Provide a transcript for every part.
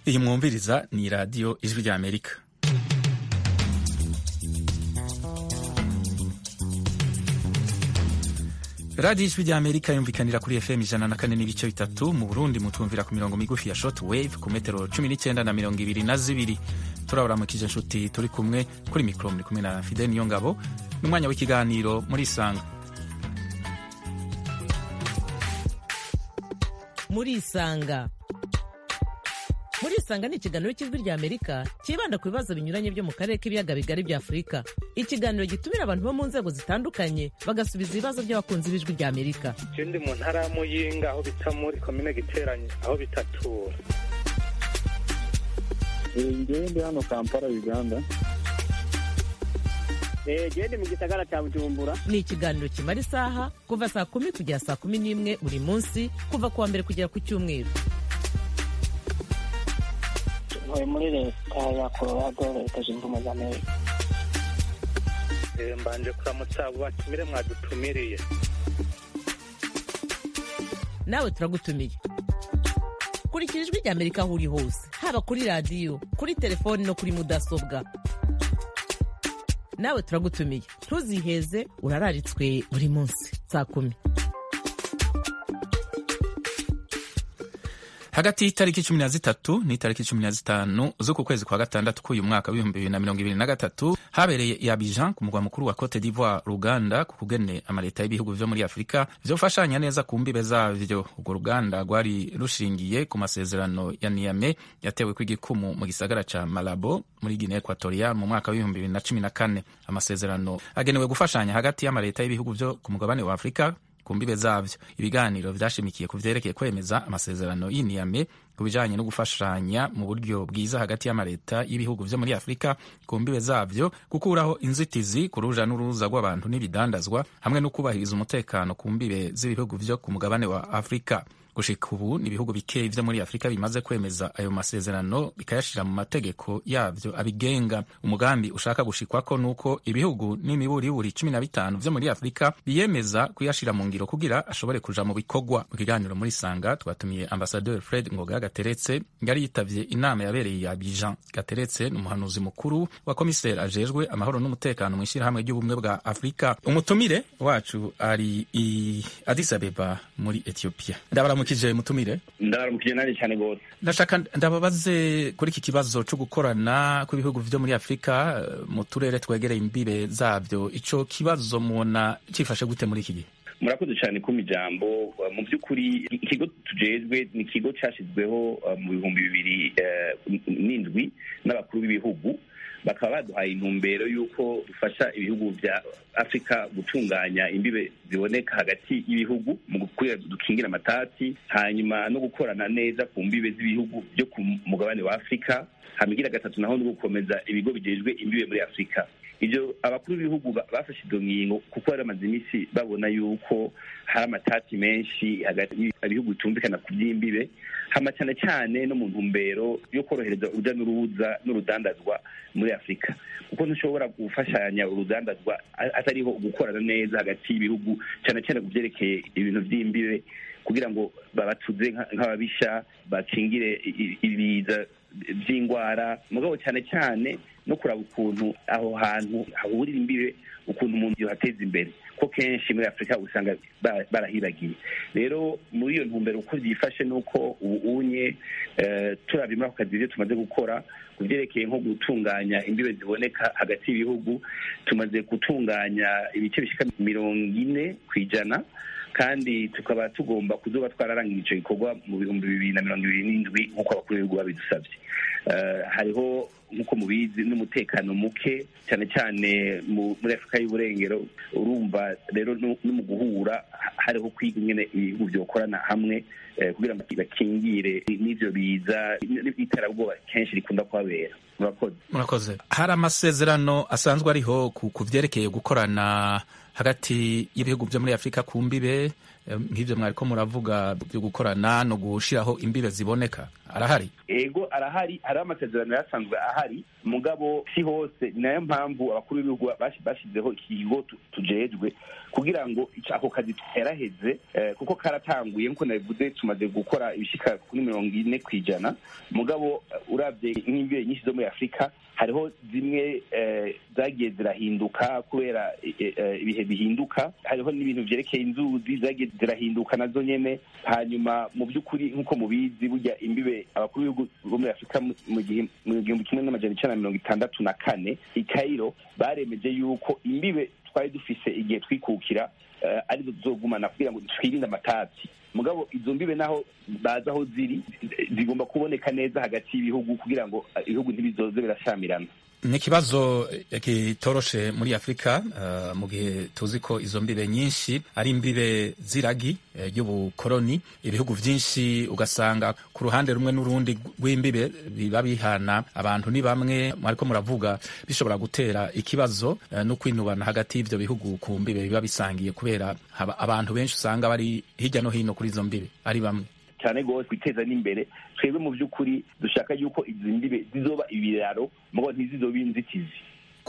iyi mwumviriza ni radiyo ijwi rya amerika radiyo ijwi rya amerika yumvikanira kuri fm ijana na kane n'ibice bitatu mu burundi mutumvira ku mirongo migufi ya short wave ku metero cumi n'icyenda na mirongo ibiri na zibiri turaburamukije inshuti turi kumwe kuri mikoro muri kumwe na fide niyo ngabo n'umwanya w'ikiganiro muri isanga muri isanga muri isanga ni ikiganiro cy'ijwi rya amerika cyibanda ku bibazo binyuranye byo mu karere k'ibiyaga bigari bya afurika ikiganiro gitumira abantu bo mu nzego zitandukanye bagasubiza ibibazo by'abakunzi b'ijwi rya amerika je ndi mu ntara ya muyinga aho bita muri komine giteranye aho bitatura ngewe ndi hano kampala uganda gende mu gisagara cya bujumbura ni ikiganiro kimara isaha kuva saa kumi kugera saa kumi n'imwe buri munsi kuva ku wa mbere kugera ku cyumweru ntuye muri leta ya colorado leta zunze ubumwe za amerika Eh, mbanje kuramutsa abo batumire mwadutumiriye nawe turagutumiye kurikira ijwi rya amerika aho uri hose haba kuri radiyo kuri telefoni no kuri mudasobwa nawe turagutumiye ntuziheze urararitswe buri munsi saa kumi hagati y'itariki cumi na zitatu n'itariki cumi na zitanu z'uku kwezi kwa gatandatu k'uyu mwaka w'ibihumbi bibiri na mirongo ibiri na gatatu habereye i Abidjan ku mugwa mukuru wa Cote d'Ivoire Ruganda ku kugene amaleta y'ibihugu vyo muri Afurika vyofashanya neza ku mbibe zavyo urwo ruganda rwari rushingiye ku masezerano ya Niamey yatewe kw'igikumu mu gisagara ca Malabo muri Guinea Equatorial mu mwaka w'ibihumbi bibiri na cumi na kane amasezerano agenewe gufashanya hagati y'amaleta y'ibihugu vyo ku mugabane wa Afurika ku mbibe zavyo ibiganiro vyashimikiye ku vyerekeye kwemeza amasezerano y'iniyame ku bijanye no gufashanya mu buryo bwiza hagati y'amaleta y'ibihugu vyo muri afurika ku mbibe zavyo gukuraho inzitizi ku ruja n'uruza rw'abantu n'ibidandazwa hamwe no kubahiriza umutekano ku mbibe z'ibihugu vyo ku mugabane wa afurika gushika ubu ni ibihugu bikeyi vyo muri afurika bimaze kwemeza ayo masezerano bikayashira mu mategeko yavyo abigenga umugambi ushaka gushikwako nuko ibihugu n'imiburiburi cumi na bitanu vyo muri afurika biyemeza kuyashira mu ngiro kugira ashobore kuja mu bikorwa mu kiganiro muri sanga twatumiye ambasaderi fred ngoga gateretse yari yitavye inama yabereye ya bijan gateretse ni umuhanuzi mukuru wa komiseri ajejwe amahoro n'umutekano mw'ishirahamwe ry'ubumwe bwa afurika umutumire wacu ari i addis abeba muri ethiopia ndabaramukije mutumire ndabaramukije nanjye cyane rwose ndashaka ndababaze kuri iki kibazo cyo gukorana kw'ibihugu vyo muri afurika eh, mu turere twegereye imbibe zavyo ico kibazo mubona cifashe gute muri iki gihe murakoze cyane kuma ijambo Uh, mu by'ukuri ikigo tujejwe ni ikigo cyashyizweho uh, mu bihumbi bibiri uh, n'indwi n'abakuru b'ibihugu bakaba baduhaye intumbero y'uko dufasha ibihugu bya afurika gutunganya imbibe ziboneka hagati y'ibihugu mu gukwira dukingira amatati hanyuma no gukorana neza ku mbibe z'ibihugu byo ku mugabane wa afurika hamigira gatatu naho no gukomeza ibigo bijejwe imbibe muri afurika ibyo abakuru b'ibihugu ba- bafashe izo ngingo kuko bari bamaze iminsi babona yuko hari amatati menshi hagati y'ibihugu bitumvikana ku by'imbibe hama cyane cyane no mu ntumbero yo korohereza urujya n'uruza n'urudandazwa muri afurika kuko ntushobora gufashanya urudandazwa a- atariho gukorana neza hagati y'ibihugu cyane cyane ku byerekeye ibintu by'imbibe kugira ngo babatuze nka- nk'ababisha bakingire i- i- ibiza by'indwara mugabo cyane cyane no kuraba ukuntu aho hantu hahurira imbibe ukuntu umuntu yohateza imbere ko kenshi muri afurika usanga ba- barahibagiye rero muri iyo ntumbero uko byifashe nuko ubu unye eh, turabye muri ako kazi ibyo tumaze gukora ku byerekeye nko gutunganya imbibe ziboneka hagati y'ibihugu tumaze gutunganya ibice bishika mirongo ine ku ijana kandi tukaba tugomba kuzoba twararangije icyo gikorwa mu bihumbi bibiri na mirongo ibiri n'indwi nk'uko abakuru b'ibihugu babidusabye Eh, hariho nk'uko mubizi n'umutekano muke cyane cyane mu- muri afurika y'uburengero urumva rero no no mu guhura ha- hariho kwiga ingene ibihugu byokorana hamwe eh, kugira ngo bakingire n'ivyo biza n'iterabwoba kenshi rikunda kuhabera murakoze murakoze hari amasezerano asanzwe ariho ku ku vyerekeye gukorana hagati y'ibihugu byo muri afurika ku mbibe nk'ibyo mwariko muravuga byo gukorana no gushiraho imbibe ziboneka arahari ego arahari hariho amasezerano yasanzwe ahari mugabo si hose ni nayo mpamvu abakuru b'ibihugu bashyizeho ikigo tujejwe kugira ngo ako kazi tuheraheze kuko karatanguye nk'uko nabivuze tumaze gukora ibishika kuri mirongo ine ku ijana mugabo urabye nk'imbibe nyinshi zo muri afurika hariho zimwe zagiye zirahinduka kubera ibihe bihinduka hariho n'ibintu vyerekeye inzuzi zagiye zirahinduka nazo nyene hanyuma mu by'ukuri nk'uko mubizi burya imbibe abakuru b'ibihugu bo muri afurika mu gihumbi kimwe n'amajana icenda na mirongo itandatu na kane i kairo baremeje yuko imbibe twari dufise igihe twikukira arizo tuzogumana kugira ngo twirinde amatati mugabo izo mbibe naho bazi aho ziri zigomba kuboneka neza hagati y'ibihugu kugira ngo ibihugu ntibizoze birashamirana ni ikibazo kitoroshe muri afurika uh, mu gihe tuzi ko izo mbibe nyinshi ari imbibe z'iragi ry'ubukoroni uh, ibihugu vyinshi ugasanga ku ruhande rumwe n'urundi rw'imbibe biba bihana abantu ni bamwe ariko muravuga bishobora gutera ikibazo uh, no kwinubana hagati y'ivyo bihugu ku mbibe biba bisangiye kubera abantu benshi usanga bari hirya no hino kuri izo mbibe ari bamwe cyane rwose kwiteza n'imbere twebwe mu by'ukuri dushaka yuko izi mbibe zizoba ibiraro mugabo ntizizobe inzitizi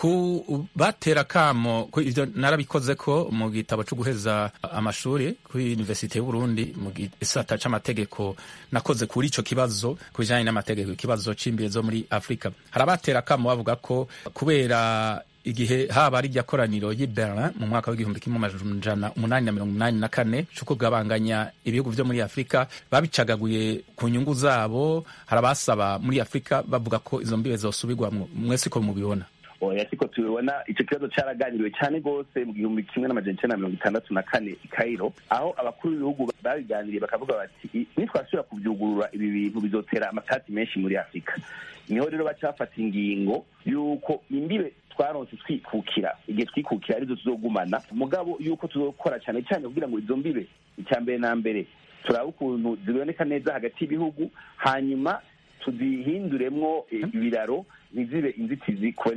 ku batera kamo ivyo narabikoze ko mu gitabo cyo guheza amashuri kuri universite y'uburundi mu gisata c'amategeko nakoze kuri ico kibazo ku bijanye n'amategeko ikibazo c'imbibe zo muri afurika hari abatera kamo bavuga ko kubera igihe haba ari koraniro y'i Berlin mu mwaka w'igihumbi kimwe amajana umunani na mirongo umunani na kane co kugabanganya ibihugu vyo muri afurika babicagaguye ku nyungu zabo hari abasaba muri afurika bavuga ko izo mbibe zosubirwamwo mwese ko mubibona oya siko tubibona ico kibazo caraganiriwe cane rwose mu gihumbi kimwe n'amajana icenda na mirongo itandatu na kane i kairo aho abakuru b'ibihugu babiganiriye bakavuga bati nitwasubira kuvyugurura ibi bintu bizotera amatati menshi muri afurika niho rero baca bafata ingingo y'uko imbibe twaronse twikukira igihe twikukira arizo tuzogumana mugabo yuko tuzokora cyane cyane kugira ngo izo mbibe icya mbere na mbere turabe ukuntu ziboneka neza hagati y'ibihugu hanyuma tuzihinduremwo ibiraro ntizibe inzitizi ku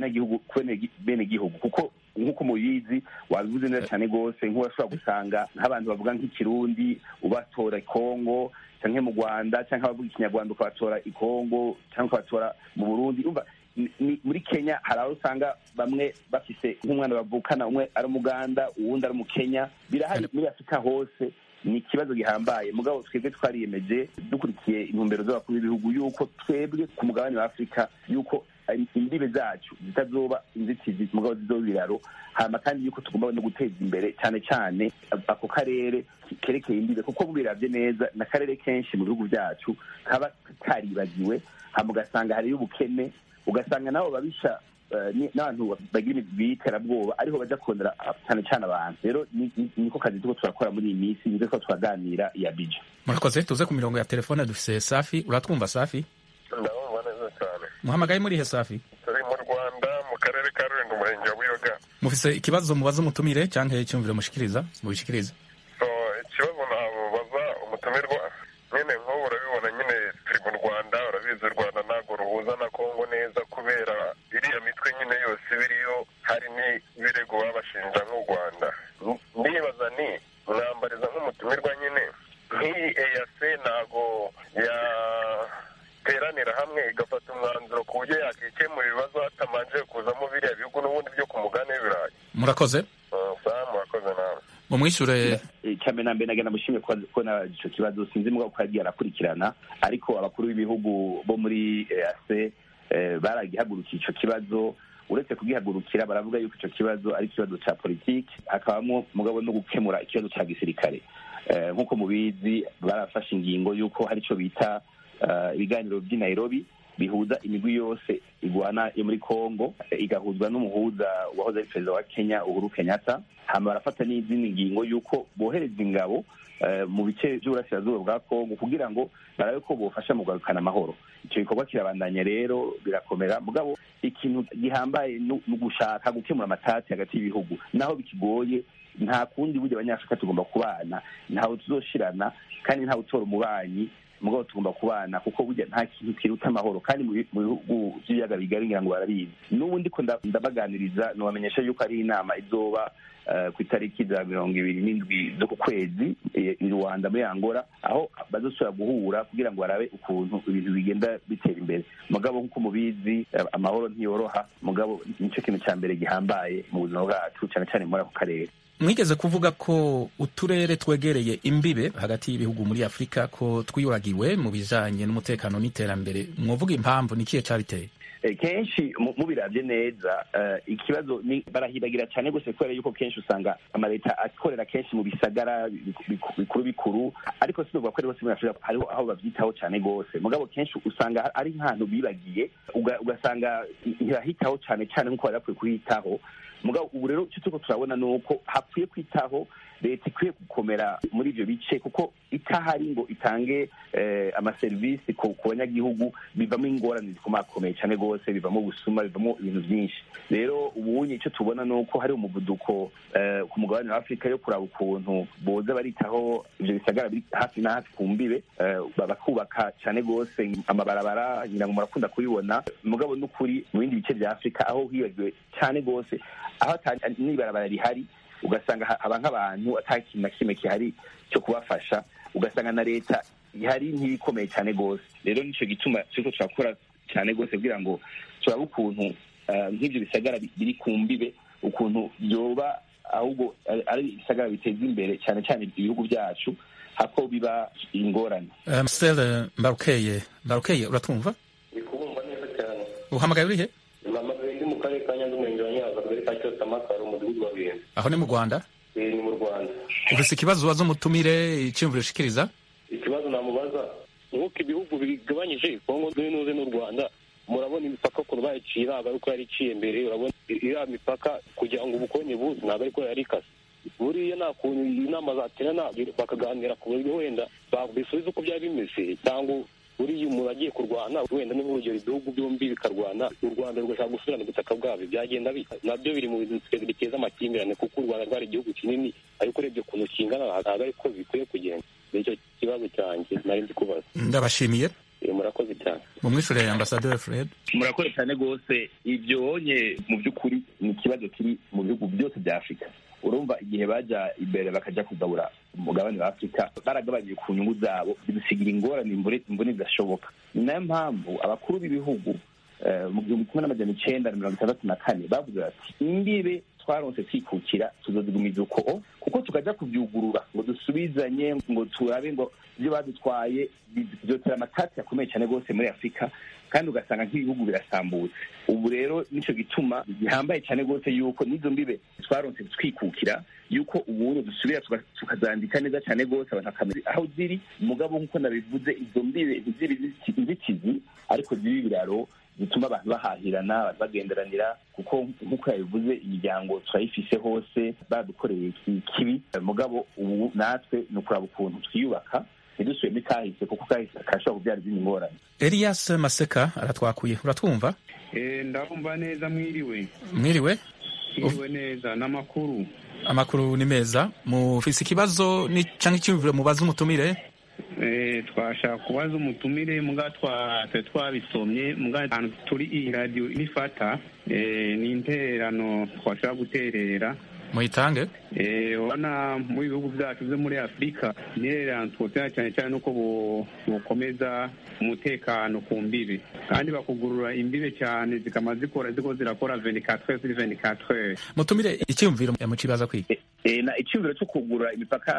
bene gihugu kuko nk'uko mubizi wabivuze neza cyane rwose nk'urashobora gusanga nk'abantu bavuga nk'ikirundi ubatora kongo cyangwa mu rwanda cyangwa abavuga ikinyarwanda ukabatora i kongo cyangwa ukabatora mu burundi muri kenya hari aho usanga bamwe bafise nk'umwana bavukana umwe ari umuganda uwundi ari umukenya birahari muri afurika hose ni ikibazo gihambaye mugabo twebwe twariyemeje dukurikiye intumbero z'abakuru b'ibihugu yuko twebwe ku mugabane wa afurika yuko imbibe zacu zitazoba inzitizi mugabo zizoba ibiraro hama kandi yuko tugomba no guteza imbere cyane cyane ako karere kerekeye imbibe kuko bubiravye neza n'akarere kenshi mu bihugu byacu kaba karibagiwe hama ugasanga hariyo ubukene ugasanga nabo babisha n'abantu bagira biterabwoba ariho baja kurondera cyane cyane abantu rero niko kazi turiko turakora muri iyi minsi nizo ko turaganira iya bija murakoze tuze ku mirongo ya telefone dufise safi uratwumva safi ndabumva neza cyane muhamagaye murihe safi turi mu rwanda mu karere ka rulindo umurenge wa buyoga mufise ikibazo mubaza umutumire canke icyumviro mushikiriza mubishikirize so ikibazo nabaza umutumirwa nyine nk'ubu urabibona nyine turi mu rwanda urabizi u rwanda ntabwo ruhuza na kongo neza kubera iriya mitwe nyine yose ibiriyo hari n'ibirego babashinja nk'u rwanda ndibaza ni mwambariza nk'umutumirwa nyine nk'iyi eyase ntabwo yateranira hamwe igafata umwanzuro ku buryo yakikemura ibibazo hatamanje kuzamo biriya bihugu n'ubundi byo ku mugani w'ibirayi murakoze saa murakoze nawe mumwishure cyane na mbere nagenda mushimye ko na ico kibazo sinzi mugabo ko yagiye arakurikirana ariko abakuru b'ibihugu bo muri EAC baragihagurukiye ico kibazo uretse kugihagurukira baravuga yuko ico kibazo ari ikibazo ca politiki hakabamo mugabo no gukemura ikibazo ca gisirikare nk'uko mubizi barafashe ingingo y'uko hari ico bita ibiganiro vy'i Nairobi bihuza imigwi yose igwana yo muri Kongo igahuzwa n'umuhuza wahoze ari perezida wa Kenya Uhuru Kenyatta hama barafata n'izindi ngingo y'uko bohereza ingabo mu bice by'uburasirazuba bwa Kongo kugira ngo barabe ko bofasha mu kugarukana amahoro icyo gikorwa kirabandanya rero birakomera mugabo ikintu gihambaye ni ugushaka gukemura amatati hagati y'ibihugu naho bikigoye nta kundi burya abanyafurika tugomba kubana ntawe tuzoshirana kandi ntawe utora umubanyi mugabo tugomba kubana kuko burya nta kintu kiruta amahoro kandi mu bihugu by'ibiyaga bigari ngira ngo barabizi n'ubu ndiko ndabaganiriza nubamenyesha yuko ari inama izoba ku itariki za mirongo ibiri n'indwi zo ku kwezi i rwanda muri angola aho bazosubira guhura kugira ngo barabe ukuntu ibintu bigenda bitera imbere mugabo nk'uko mubizi amahoro ntiyoroha mugabo nicyo kintu cya mbere gihambaye mu buzima bwacu cyane cyane muri ako karere mwigeze kuvuga ko uturere twegereye imbibe hagati y'ibihugu muri afurika ko twibagiwe mu bijanye n'umutekano n'iterambere mwovuga impamvu ni ikihe cabiteye kenshi mubirabye neza ikibazo ni barahibagira cyane rwose kubera yuko kenshi usanga amaleta akorera kenshi mu bisagara bikuru bikuru ariko si ko rwose muri afurika hariho aho babyitaho cyane rwose mugabo kenshi usanga ari nk'ahantu bibagiye ugasanga ntibahitaho cyane cyane nk'uko bari bakwiye kuhitaho mugabo ubu rero icyo turiko turabona ni uko hakwiye kwitaho leta ikwiye gukomera muri ivyo bice kuko itahari ngo itange amaserivisi ku banyagihugu bivamo ingorane zikomakomeye cyane rwose bivamo ubusuma bivamo ibintu byinshi rero ubunye icyo tubona ni uko hari umuvuduko ku mugabane wa afurika yo kuraba ukuntu boza baritaho ivyo bisagara biri hafi na hafi ku mbibe bakubaka cyane rwose amabarabara ngira ngo murakunda kubibona mugabo n'ukuri mu bindi bice vya afurika aho hibagiwe cyane rwose aho n'ibarabara rihari ugasanga haba nk'abantu ata kintu na kimwe gihari cyo kubafasha ugasanga na leta ihari ntibikomeye cyane rwose rero nicyo gituma turiko turakora cyane rwose kugira ngo turabe ukuntu nk'ibyo bisagara biri ku mbibe ukuntu byoba ahubwo ari ibisagara biteza imbere cyane cyane ibihugu byacu hako biba ingorane marcel mbarukeye mbarukeye uratwumva ndi kubumva neza cyane uhamagaye urihe mpamagaye ndi mu karere ka nyanza umurenge wa nyanza akagari ka cyose amakaro umudugudu wa bihenze aho ni mu rwanda ni mu rwanda ufise ikibazo ubaza umutumire iciyumviro ushikiriza ikibazo namubaza nk'uko ibihugu bigabanyije kongo n'uze n'u rwanda murabona imipaka ukuntu bayiciye ntabwo ari uko yari iciye mbere urabona iriya mipaka kugira ngo ubukonye buze ntabwo ariko yari ikase buriya nta kuntu inama zaterana bakaganira ku buryo wenda bisubiza uko byari bimeze cyangwa buriya umuntu agiye kurwana wenda ni nk'urugero ibihugu byombi bikarwana u rwanda rugashaka gusubirana ubutaka bwabyo byagenda bita nabyo biri mu bintu biteza amakimbirane kuko u rwanda rwari igihugu kinini ariko urebye ukuntu kingana ntabwo ariko bikwiye kugenda nicyo kibazo cyanjye nari ndi kubaza ndabashimiye murakoze cyane mu mwishurire ambasaderi fred murakoze cyane rwose ibyo wonye mu by'ukuri ni ikibazo kiri mu bihugu byose bya afurika urumva igihe bajya imbere bakajya kugabura umugabane wa afurika baragabanyije ku nyungu zabo bidusigira ingorane imbone zidashoboka ni nayo mpamvu abakuru b'ibihugu mu gihumbi kimwe n'amajana icenda na mirongo itandatu na kane bavuze bati imbibe twaronse twikukira tuzozigumiza uko kuko tukajya kubyugurura ngo dusubizanye ngo turabe ngo ibyo badutwaye byotera amatati akomeye cyane rwose muri afurika kandi ugasanga nk'ibihugu birasambutse ubu rero nicyo gituma gihambaye cyane rwose yuko n'izo mbibe twaronse twikukira yuko ubundi dusubira tukazandika neza cyane rwose abantu bakamenya aho ziri umugabo nk'uko nabivuze izo mbibe ntiziri inzitizi ariko ziri ibiraro bituma abantu bahahirana abantu bagenderanira kuko nk'uko yabivuze imiryango turayifise hose badukoreye ikibi mugabo ubu natwe ni ukuraba ukuntu twiyubaka ntidusubiremo kahise kuko kahise karashobora kubyara izindi ngorane elias maseka aratwakuye uratwumva ndabumva neza mwiriwe mwiriwe mwiriwe neza n'amakuru amakuru ni meza mufise ikibazo cyangwa icyumviro mubaza umutumire twashaka kubaza umutumire mbwa twari twabisomye mbwa ahantu turi iyi radiyo nifata ni intererano twashaka guterera muyitange urabona mu bihugu byacu byo muri afurika intererano twotera cyane cyane nuko bukomeza umutekano ku mbibe kandi bakugurura imbibe cyane zikama zikora ziko zirakora venikatwe kuri venikatwe mutumire icyumviro mukibaza kwiga na icyumviro cyo kugura imipaka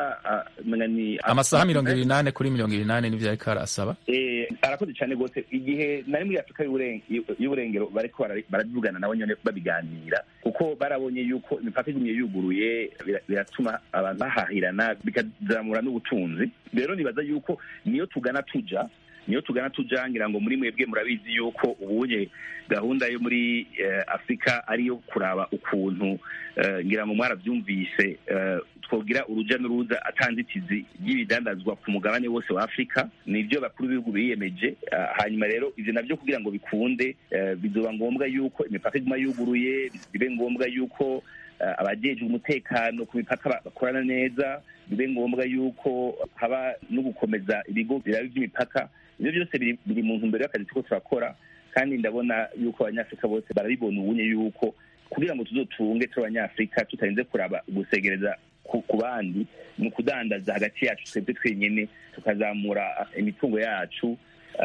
ni amasaha mirongo ibiri n'ane kuri mirongo ibiri n'ane nibyo ariko arasaba arakoze cyane rwose igihe nari muri afurika y'uburengero bariko baravugana nabo nyine babiganira kuko barabonye yuko imipaka igumye yuguruye biratuma abantu bahahirana bikazamura n'ubutunzi rero nibaza yuko niyo tugana tuja niyo tugana tuja ngira ngo muri mwebwe murabizi yuko ubunye gahunda yo muri afurika ariyo kuraba ukuntu ngira ngo mwarabyumvise twogira uruja n'uruza atanzitizi ry'ibidandazwa ku mugabane wose wa afurika nibyo bakuru b'ibihugu biyemeje hanyuma rero ivyo navyo kugira ngo bikunde bizoba ngombwa yuko imipaka iguma yuguruye bibe ngombwa yuko abajejwe umutekano ku mipaka bakorana neza bibe ngombwa yuko haba no gukomeza ibigo biraba by'imipaka ibyo byose biri mu ntumbero y'akazi turiko turakora kandi ndabona yuko abanyafurika bose barabibona ubunye yuko kugira ngo tuzotunge turi abanyafurika tutarinze kuraba gusegereza ku bandi ni ukudandaza hagati yacu twebwe twenyine tukazamura imitungo yacu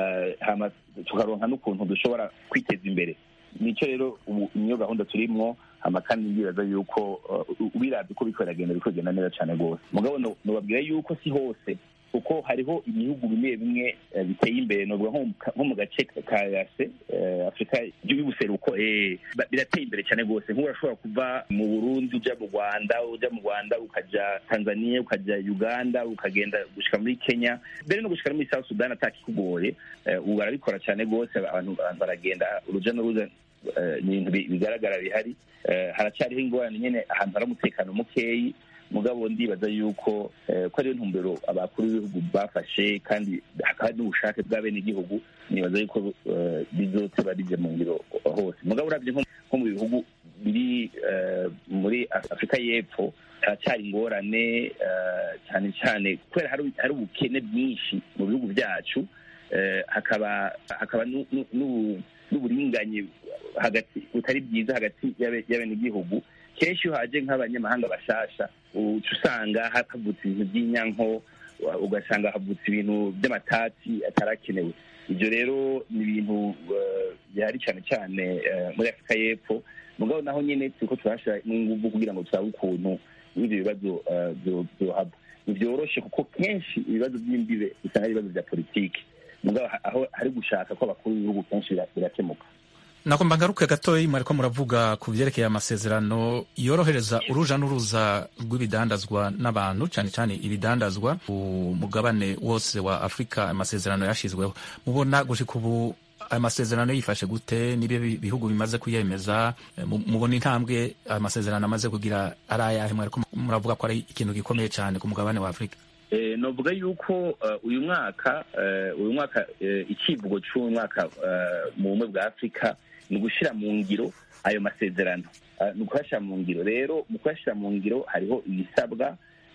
tukaronka n'ukuntu dushobora kwiteza imbere nicyo rero ubu niyo gahunda turimwo hama kandi ndibaza yuko ubirabye uko biriko biragenda biriko bigenda neza cane rwose mugabo nobabwira yuko si hose kuko hariho ibihugu bimwe bimwe biteye imbere novuga nko mu gace ka yase afurika y'ubuseruko birateye imbere cyane rwose nk'ubu urashobora kuva mu burundi uja mu rwanda uja mu rwanda ukaja tanzania ukaja uganda ukagenda gushika muri kenya mbere no gushika no muri south sudan atakikugoye ubu barabikora cyane rwose abantu baragenda uruja n'uruza ni ibintu bigaragara bihari haracyariho ingorane nyine ahantu hari umutekano mukeyi mugabo ndibaza yuko ko ariyo ntumbero abakuru b'ibihugu bafashe kandi hakaba n'ubushake bwa bene igihugu nibaza yuko bizoteba bije mu ngiro hose mugabo urabye nko mu bihugu biri muri afurika y'epfo haracyari ingorane cyane cyane kubera hari ubukene bwinshi mu bihugu byacu hakaba hakaba n'uburinganyi hagati butari bwiza hagati y'abenegihugu kenshi iyo haje nk'abanyamahanga bashasha uca usanga havutse ibintu by'inyanko ugasanga havutse ibintu by'amatati atarakenewe ibyo rero ni ibintu bihari cyane cyane muri afurika y'epfo mugabo naho nyine turiko turahashira n'inguvu kugira ngo turabe ukuntu n'ibyo bibazo byohaba ntibyoroshe kuko kenshi ibibazo by'imbibe usanga ari ibibazo bya politiki mugabo aho hari gushaka ko abakuru b'ibihugu kenshi birakemuka nakomba ngaruke gatoya mwariko muravuga ku vyerekeye amasezerano yorohereza uruja n'uruza rw'ibidandazwa n'abantu cyane cyane ibidandazwa ku mugabane wose wa afurika amasezerano yashizweho mubona gushika ubu ayo masezerano yifashe gute nibyo bihugu bimaze kuyemeza mubona intambwe ayo masezerano amaze kugira ari ayahe mwariko muravuga ko ari ikintu gikomeye cyane ku mugabane wa afurika novuga yuko uyu mwaka uyu mwaka icivugo cy'uyu mwaka mu bumwe bwa afurika ni ugushyira mu ngiro ayo masezerano ni ukuyashyira mu ngiro rero mu kuyashyira mu ngiro hariho ibisabwa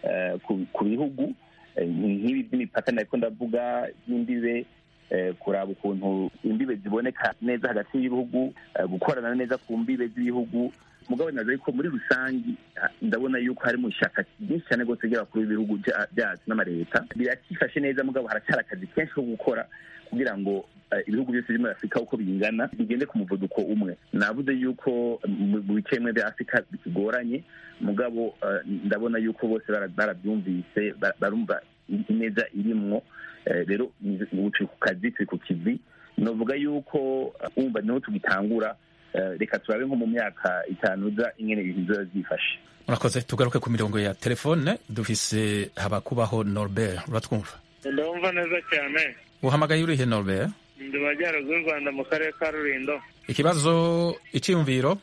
ku bihugu nk'ibi by'imipaka nariko ndavuga y'imbibe kuraba ukuntu imbibe ziboneka neza hagati y'ibihugu gukorana neza ku mbibe z'ibihugu mugabo naza yuko muri rusange ndabona yuko harimo ishyaka ryinshi cyane rwose ry'abakuru b'ibihugu byacu n'amaleta birakifashe neza mugabo haracyari akazi kenshi ko gukora kugira ngo ibihugu byose biri muri afurika uko bingana bigende ku muvuduko umwe navuze yuko mu bice bimwe bya afurika bikigoranye mugabo ndabona yuko bose barabyumvise barumva ineza irimwo rero turi ku kazi turi ku kivi navuga yuko wumva niho tugitangura reka turabe nko mu myaka itanu uza ingene ibintu biba byifashe murakoze tugaruke ku mirongo ya telefone dufise habakubaho norbert uratwumva ndumva neza cyane uhamagaye urihe norbert ndi majyaruguru y'u rwanda mu karere ka rulindo ikibazo icyiyumviro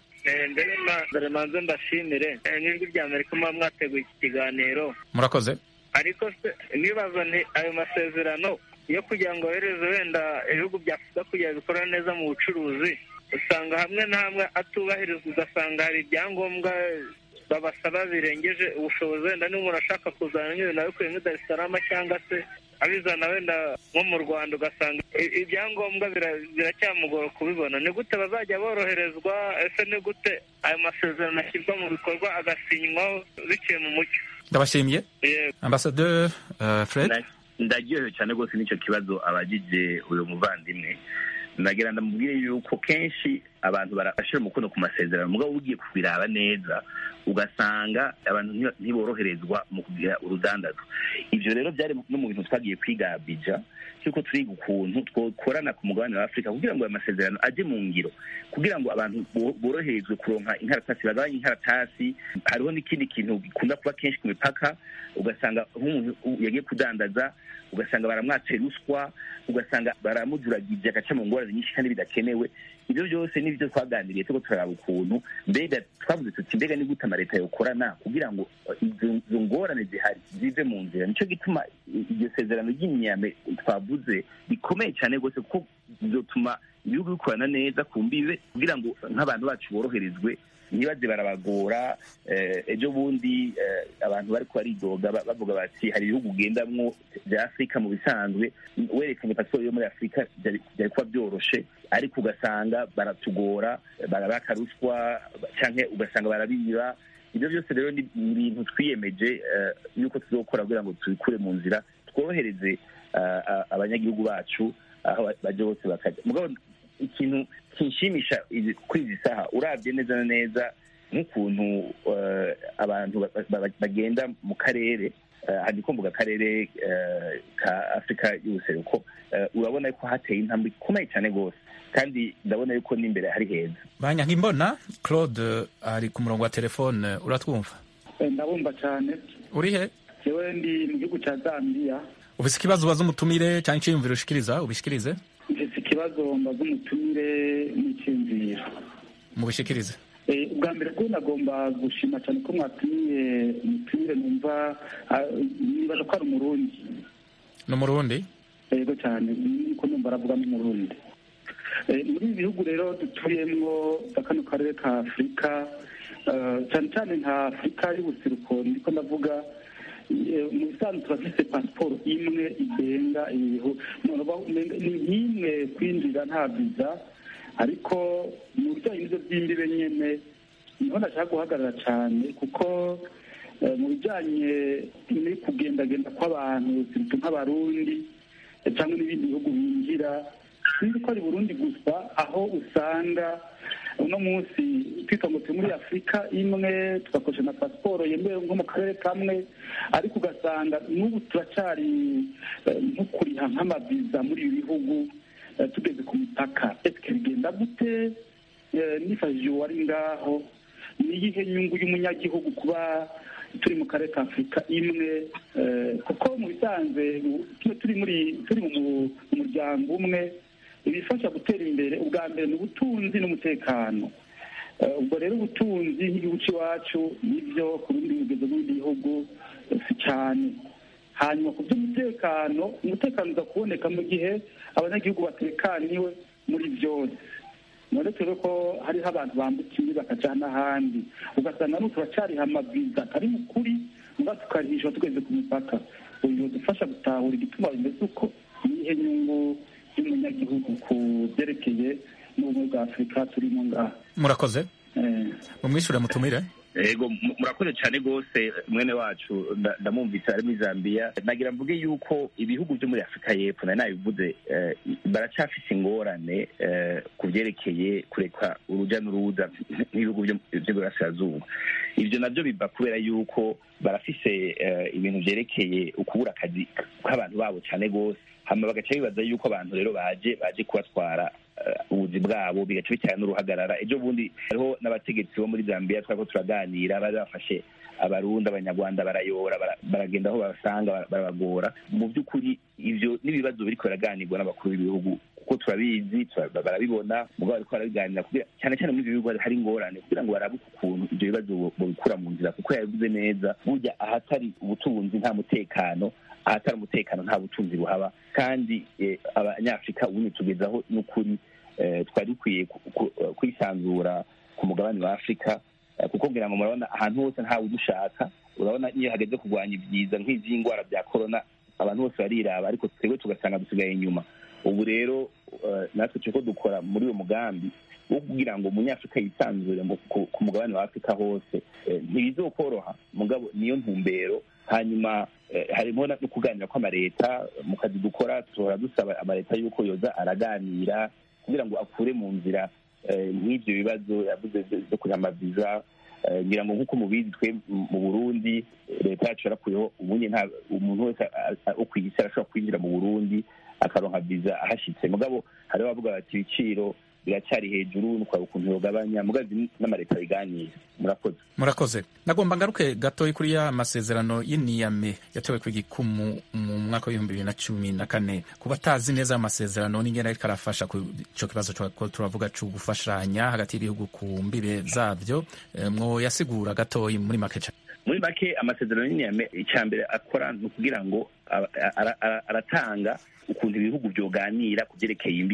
mbere manze mbashimire n'ijwi rya amerika muba mwateguye iki kiganiro murakoze ariko se nibaza nti ayo masezerano yo kugira ngo yohereze wenda ibihugu bya afurika kugira bikora neza mu bucuruzi usanga hamwe na hamwe atubahirizwa ugasanga hari ibyangombwa babasaba birengeje ubushobozi wenda niba umuntu ashaka kuzana nk'ibintu abikuye muri darisarama cyangwa se abizana wenda nko mu rwanda ugasanga ibyangombwa biracyamugora kubibona ni gute bazajya boroherezwa ese ni gute ayo masezerano ashyirwa mu bikorwa agasinywaho biciye mu mucyo ndabashimiye ambasaderi fred ndaryohewe cyane rwose n'icyo kibazo abagije uyu muvandimwe ndagira ndamubwire yuko kenshi abantu barashyira umukono ku masezerano mugabo ugiye kubiraba neza ugasanga abantu ntiboroherezwa mu kugira urudandazo ibyo rero byari no mu bintu twagiye kwiga bija cyuko turiga ukuntu twokorana ku mugabane wa afurika kugira ngo ayo masezerano ajye mu ngiro kugira ngo abantu boroherezwe kuronka inkaratasi bagabanye inkaratasi hariho n'ikindi kintu gikunda kuba kenshi ku mipaka ugasanga nk'umuntu yagiye kudandaza ugasanga baramwatse ruswa ugasanga baramujuragije agaca mu ngorane nyinshi kandi bidakenewe ibyo byose nibyo twaganiriye turiko turaraba ukuntu mbega twavuze tuti mbega ni gute amaleta yokorana kugira ngo izo ngorane zihari zive mu nzira nico gituma iryo sezerano ry'imyame twavuze rikomeye cyane rwose kuko bizotuma ibihugu bikorana neza ku mbibe kugira ngo nk'abantu bacu boroherezwe ntibaze barabagora ejo bundi abantu bari baridoga bavuga bati hari ibihugu ugendamwo bya afurika mu bisanzwe werekanye pasiporo yo muri afurika byari kuba byoroshe ariko ugasanga baratugora barabaka ruswa cyangwa ugasanga barabiba ibyo byose rero ni ibintu twiyemeje yuko tuzokora kugira ngo tubikure mu nzira tworohereze abanyagihugu bacu aho bajya bose bakajya mugabo ikintu kinshimisha kuri izi saha urabye neza na neza nk'ukuntu abantu bagenda mu karere hari ko mvuga akarere ka afurika y'ubuseruko urabona ko hateye intambwe ikomeye cyane rwose kandi ndabona yuko n'imbere hari heza banyankimbona claude ari ku murongo wa telefone uratwumva ndabumva cyane uri he yewe ndi mu gihugu cya zambia ufite ikibazo ubaza umutumire cyangwa icyiyumviro ushikiriza ubishikirize mfite ikibazo mbaza umutumire n'icyiyumviro mubishikirize ubwa mbere bwo nagomba gushima cyane ko mwatumiye umutumire numva nibaza ko ari umurundi ni umurundi yego cyane niko numva aravuga n'umurundi muri ibi bihugu rero dutuyemo za kano karere ka afurika cyane cyane nka afurika y'ubuseruko niko ndavuga mu bisanzwe turafite pasiporo imwe igenga ni nk'imwe kwinjira nta viza ariko mu bijyanye n'ibyo by'imbibe nyine niho nashaka guhagarara cyane kuko mu bijyanye no kugendagenda kw'abantu nk'abarundi cyangwa n'ibindi bihugu binjira sinzi ko ari burundi gusa aho usanga uno munsi twita ngo turi muri afurika imwe tugakoresha na pasiporo yemewe nko mu karere kamwe ariko ugasanga n'ubu turacyari nko kuriha nk'amaviza muri ibi bihugu tugeze ku mipaka ese bigenda gute nifashishije uwari ngaho niyihe nyungu y'umunyagihugu kuba turi mu karere ka afurika imwe kuko mu bisanzwe turi muri turi mu muryango umwe ibifasha gutera imbere ubwa mbere ni ubutunzi n'umutekano ubwo rero ubutunzi nk'igihugu cy'iwacu nibyo ku bindi bigezo b'ibindi bihugu si cyane hanyuma ku by'umutekano umutekano uza kuboneka mu gihe abanyagihugu batekaniwe muri byose none turi ko hariho abantu bambukiye bakaja n'ahandi ugasanga n'ubu turacyariha amaviza atari mu kuri muba tukarihishwa tugeze ku mipaka uyu dufasha gutahura igituma bimeze uko nihe nyungu y'umunyagihugu ku byerekeye n'ubumwe bwa afurika turimo ngaha murakoze mumwishyure mutumire yego murakoze cyane rwose mwene wacu ndamwumvise ari muri zambia nagira mvuge yuko ibihugu byo muri afurika y'epfo nari nabivuze baracyafite ingorane ku byerekeye kureka urujya n'uruza n'ibihugu by'iburasirazuba ibyo nabyo biba kubera yuko barafise ibintu byerekeye ukubura akazi k'abantu babo cyane rwose hama bagaca bibaza yuko abantu rero baje baje kubatwara ubuzi bwabo bigaca bitera n'uruhagarara ejo bundi hariho n'abategetsi bo muri zambia twari ko turaganira bari bafashe abarundi abanyarwanda barayora baragenda aho babasanga barabagora mu by'ukuri ibyo n'ibibazo biriko biraganirwa n'abakuru b'ibihugu kuko turabizi barabibona mugabo bariko barabiganira cyane cyane muri ibyo bihugu hari ingorane kugira ngo barabuke ukuntu ibyo bibazo babikura mu nzira kuko yabivuze neza burya ahatari ubutunzi nta mutekano ahatari umutekano nta butunzi buhaba kandi abanyafurika ubundi tugezaho n'ukuri twari dukwiye kwisanzura ku mugabane wa afurika kuko ngira ngo murabona ahantu hose ntawe udushaka urabona iyo hageze kurwanya ibyiza nk'iby'indwara bya korona abantu bose bariraba ariko twebwe tugasanga dusigaye inyuma ubu rero natwe turiko dukora muri uwo mugambi wo kugira ngo umunyafurika yisanzure ku mugabane wa afurika hose ntibizokoroha mugabo niyo ntumbero hanyuma harimo no kuganira kw'amaleta mu kazi dukora duhora dusaba amaleta y'uko yoza araganira kugira ngo akure mu nzira nk'ibyo bibazo yavuze byo kuriha amaviza ngira ngo nk'uko mubizi twe mu burundi leta yacu yarakuyeho ubundi nta umuntu wese wo ku isi arashobora kwinjira mu burundi akaronka viza ahashyitse mugabo hariho abavuga bati ibiciro biracyari hejuru nukwaba ukuntu yogabanya mugazi n'amaleta biganira murakoze murakoze nagomba ngaruke gatoya kuri ya masezerano y'iniyame yatewe ku gikumu mu mwaka w'ibihumbi bibiri na cumi na kane ku batazi neza amasezerano n'ingene ariko arafasha ku ico kibazo ko turavuga co gufashanya hagati y'ibihugu ku mbibe zavyo mwo yasigura gatoya muri make cane muri make amasezerano y'iniyame icya mbere akora ni ukugira ngo aratanga ukuntu ibihugu byoganira ku byerekeye imbibe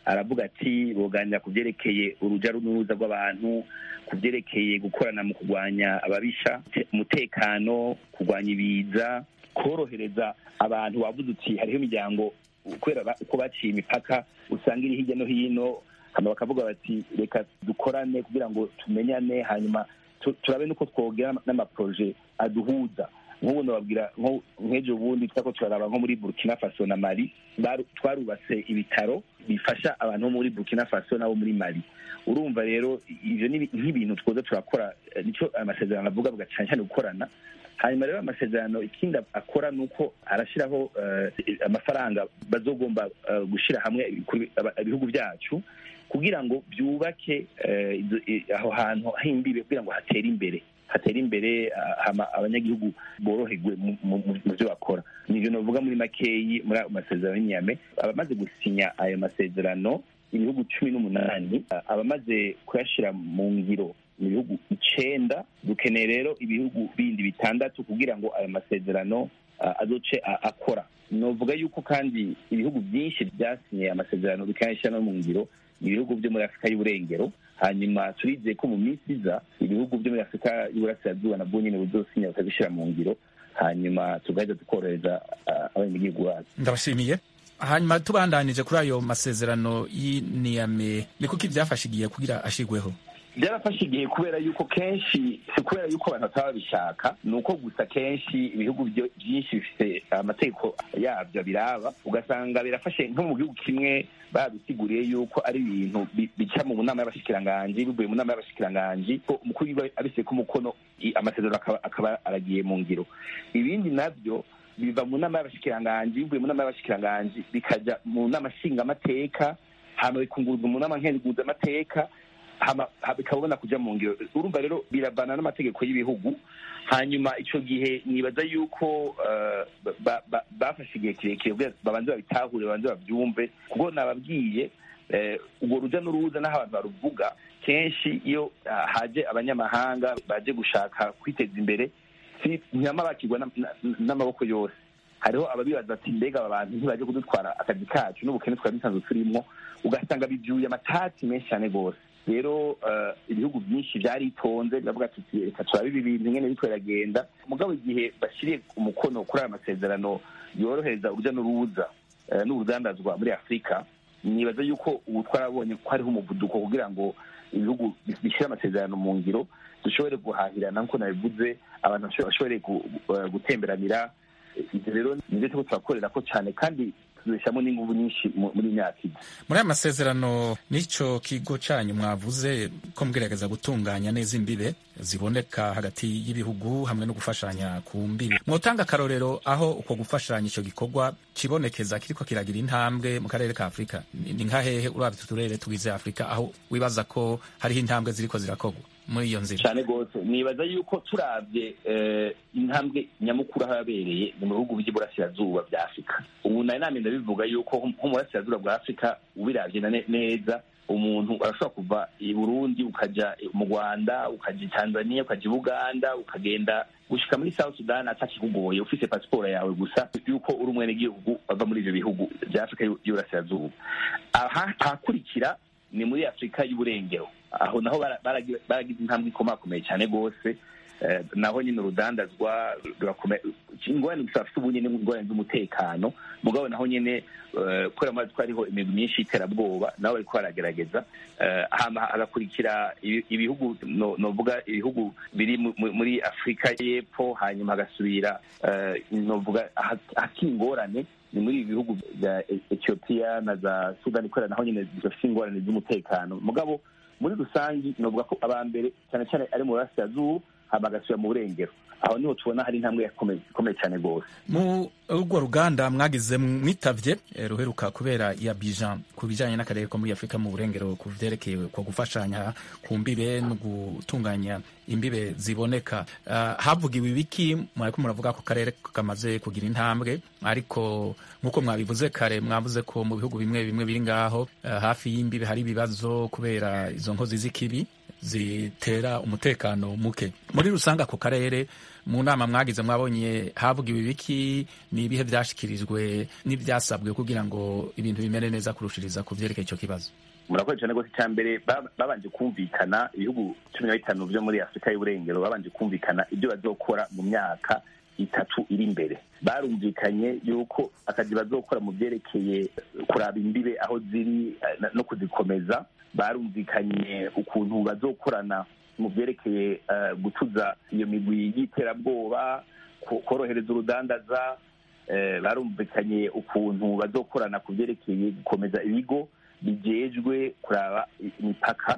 aravuga ati boganira ku byerekeye uruja n'uruza rw'abantu ku byerekeye gukorana mu kurwanya ababisha umutekano kurwanya ibiza korohereza abantu wavuze uti hariho imiryango kubera uko baciye imipaka usanga iri hirya no hino hama bakavuga bati reka dukorane kugira ngo tumenyane hanyuma turabe nuko twogera n'amaproje aduhuza nk'ubu nababwira nk'ejo bundi twako turaraba nko muri burkina faso na mali twarubatse ibitaro bifasha abantu bo muri burkina faso n'abo muri mali urumva rero ivyo ni nk'ibintu twoza turakora nicyo amasezerano avuga avuga cyane cyane gukorana hanyuma rero amasezerano ikindi akora ni uko arashyiraho amafaranga bazogomba gushyira hamwe ibihugu byacu kugira ngo byubake aho hantu h'imbibe kugira ngo hatere imbere hatere imbere abanyagihugu boroherwe mu byo bakora nibyo navuga muri makeyi muri ayo masezerano y'inyame abamaze gusinya ayo masezerano ibihugu cumi n'umunani abamaze kuyashyira mu ngiro mu bihugu icenda dukeneye rero ibihugu bindi bitandatu kugira ngo ayo masezerano azoce akora novuga yuko kandi ibihugu byinshi byasinye amasezerano bikanayashyira no mu ngiro ibihugu byo muri afurika y'uburengero hanyuma turizeye ko mu minsi iza ibihugu byo muri afurika y'uburasirazuba nabwo nyine buzosinya bakabishyira mu ngiro hanyuma tugahita tukorohereza abanyagihugu bacu ndabashimiye hanyuma tubandanije kuri ayo masezerano y'iniyame ni kuko ibyafashe igihe kugira ashigweho byarafashe igihe kubera yuko kenshi si kubera yuko abantu bataba babishaka ni uko gusa kenshi ibihugu byinshi bifite amategeko yabyo biraba ugasanga birafashe nko mu gihugu kimwe babisiguriye yuko ari ibintu bica mu nama y'abashikiranganji bivuye mu nama y'abashikiranganji ko umukuru w'igihugu abishyire ko umukono amasezerano akaba aragiye mu ngiro ibindi nabyo biva mu nama y'abashikiranganji bivuye mu nama y'abashikiranganji bikajya mu nama nshingamateka hama bikunguruzwa mu nama nkenguzamateka bikabona kujya mu ngiro urumva rero biravana n'amategeko y'ibihugu hanyuma icyo gihe nibaza yuko bafashe igihe kirekire babanze babitahure babanze babyumve kuko nababwiye urwo rujya n'uruza n'aho abantu baruvuga kenshi iyo haje abanyamahanga baje gushaka kwiteza imbere ntibama bakirwa n'amaboko yose hariho ababibaza ati mbega aba bantu ntibaje kudutwara akazi kacu n'ubukene twari dusanzwe turimo ugasanga bibyuye amatati menshi cyane rwose rero ibihugu byinshi byaritonze biravuga tuti reka turabe ibi bintu nyine bityo biragenda mugabo igihe bashyiriye umukono kuri aya masezerano yorohereza urujya n'uruza n'urudandazwa muri afurika nibaza yuko ubu twarabonye ko hariho umuvuduko kugira ngo ibihugu bishyire amasezerano mu ngiro dushobore guhahirana nk'uko nabivuze abantu bashobore gutemberanira ibyo rero nibyo turiko turakorera ko cyane kandi tuzishyiramo n'ingufu nyinshi muri myaka ine muri aya masezerano n'icyo kigo cyanyu mwavuze ko mwigerageza gutunganya neza imbibe ziboneka hagati y'ibihugu hamwe no gufashanya ku mbibe mwotanga akarorero aho uko gufashanya icyo gikorwa kibonekeza kiriko kiragira intambwe mu karere ka afurika ni nka hehe urabye utu turere tugize afurika aho wibaza ko hariho intambwe ziriko zirakorwa muri iyo nzira cyane rwose nibaza yuko turabye intambwe nyamukuru aho yabereye ni mu bihugu by'iburasirazuba bya afurika ubu nari namye ndabivuga yuko nko mu burasirazuba bwa afurika ubirabye neza umuntu arashobora kuva i burundi ukajya mu rwanda ukajya i tanzania ukajya i buganda ukagenda gushika muri south sudan atakikugoye ufise pasiporo yawe gusa yuko uri umwenegihugu ava muri ivyo bihugu bya afurika y'uburasirazuba ahakurikira ni muri afurika y'uburengero aho naho baragize intambwe ikomakomeye cyane rwose naho nyine urudandazwa ingorane gusa bafite ubu nyine ingorane z'umutekano mugabo naho nyine kubera amazi ko hariho imigwi myinshi y'iterabwoba nabo bariko baragerageza hagakurikira ibihugu novuga ibihugu biri muri afurika y'epfo hanyuma hagasubira novuga hakiri ingorane ni muri ibi bihugu bya etiyopiya na za sudani kubera naho nyine zifite ingorane z'umutekano mugabo muri rusange novuga ko aba mbere cyane cyane ari mu burasirazuba hama agasubira mu burengero aho niho tubona hari intambwe ikomeye cyane rwose mu urwo ruganda mwagize mwitavye ruheruka kubera ya bijan ku bijanye n'akarere ko muri afurika mu burengero ku vyerekeye ko gufashanya ku mbibe no gutunganya imbibe ziboneka uh, havugiwe ibiki mwariko muravuga ko karere kamaze kugira intambwe ariko nk'uko mwabivuze kare mwavuze ko mu bihugu bimwe bimwe biri ngaho uh, hafi y'imbibe hari ibibazo kubera izo nkozi z'ikibi zitera umutekano muke muri rusange ako karere mu nama mwagize mwabonye havugiwe ibiki ni ibihe byashikirijwe n'ibyasabwe kugira ngo ibintu bimere neza kurushiriza ku byerekeye icyo kibazo murakoze cyane rwose icya mbere babanje kumvikana ibihugu cumi na bitanu byo muri afurika y'uburengero babanje kumvikana ibyo bazokora mu myaka itatu iri imbere barumvikanye yuko akazi bazokora mu byerekeye kuraba imbibe aho ziri no kuzikomeza barumvikanye ukuntu bazokorana mu byerekeye gutuza iyo migwi y'iterabwoba korohereza urudandaza barumvikanye ukuntu bazokorana ku byerekeye gukomeza ibigo bijejwe kuraba imipaka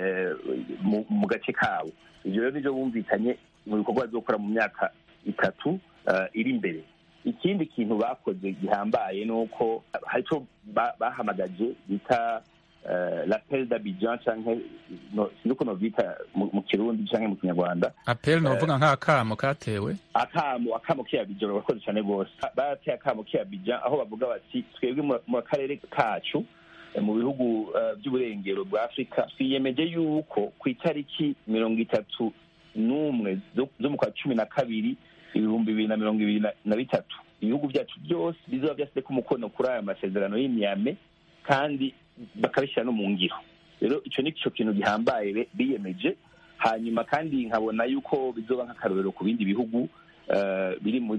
mu gace kabo ibyo rero nibyo bumvikanye mu bikorwa bazokora mu myaka itatu iri imbere ikindi kintu bakoze gihambaye ni uko hari icyo bahamagaje bita lapel d'abidjan canke sinzi uko novyita mu kirundi canke mu kinyarwanda apel novuga nk'akamo katewe akamo akamo k'abidjan barakoze cane rwose barateye akamo k'abidjan aho bavuga bati twebwe mu karere kacu mu bihugu by'uburengero bwa afurika twiyemeje yuko ku itariki mirongo itatu n'umwe zo mu kwa cumi na kabiri ibihumbi bibiri na mirongo ibiri na bitatu ibihugu byacu byose bizoba byashyizeko umukono kuri aya masezerano y'imyame kandi bakabishyira no mu ngiro rero icyo ni cyo kintu gihambaye biyemeje hanyuma kandi nkabona yuko bizoba nk'akarorero ku bindi bihugu biri mu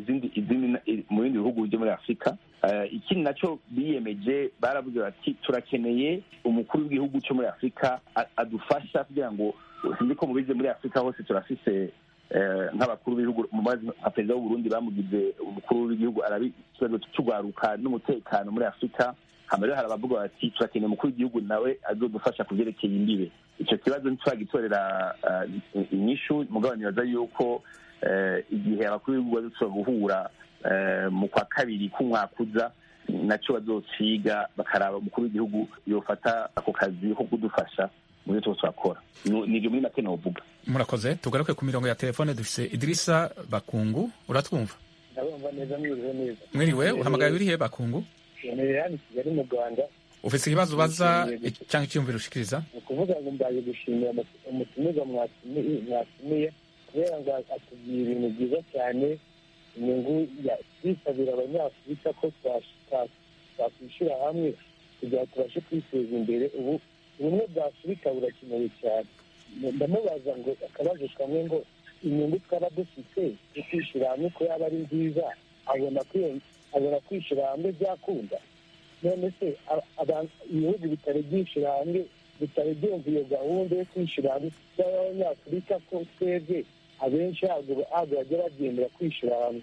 bindi bihugu byo muri afurika ikindi nacyo biyemeje baravuze bati turakeneye umukuru w'igihugu cyo muri afurika adufasha kugira ngo sinzi ko mubize muri afurika hose turafise nk'abakuru b'ibihugu nka perezida w'uburundi bamugize umukuru w'igihugu arabi ikibazo cy'urwaruka n'umutekano muri afurika hama rero hari abavuga bati turakeneye umukuru w'igihugu nawe azodufasha ku byerekeye imbibe icyo kibazo ntituragitorera inyishu mugabo nibaza yuko igihe abakuru b'ibihugu bazoshobora guhura mu kwa kabiri k'umwaka uza nacyo bazociga bakaraba umukuru w'igihugu yofata ako kazi ko kudufasha mu byo tuba turakora nibyo muri make novuga murakoze tugaruke ku mirongo ya telefone dufise idirisa bakungu uratwumva ndabumva neza mwiriwe neza mwiriwe uhamagaye urihe bakungu ntuye hano i kigali mu rwanda ufise ikibazo ubaza cyangwa icyiyumviro ushikiriza ni ukuvuga ngo mbaye gushimira umutumirwa mwatumiye kubera ngo atubwira ibintu byiza cyane inyungu twisabira abanyafurika ko twakwishyira hamwe kugira ngo tubashe kwiteza imbere ubu ubumwe bwa afurika burakenewe cyane ndamubaza ngo akabazo kamwe ngo inyungu twaba dufite yo kwishyira hamwe ko yaba ari nziza abona abona kwishyira hamwe byakunda none se ibihugu bitari byishyira hamwe bitari byumva iyo gahunda yo kwishyira hamwe y'abanyafurika ko twebwe abenshi ntabwo bajya bagendera kwishyira hamwe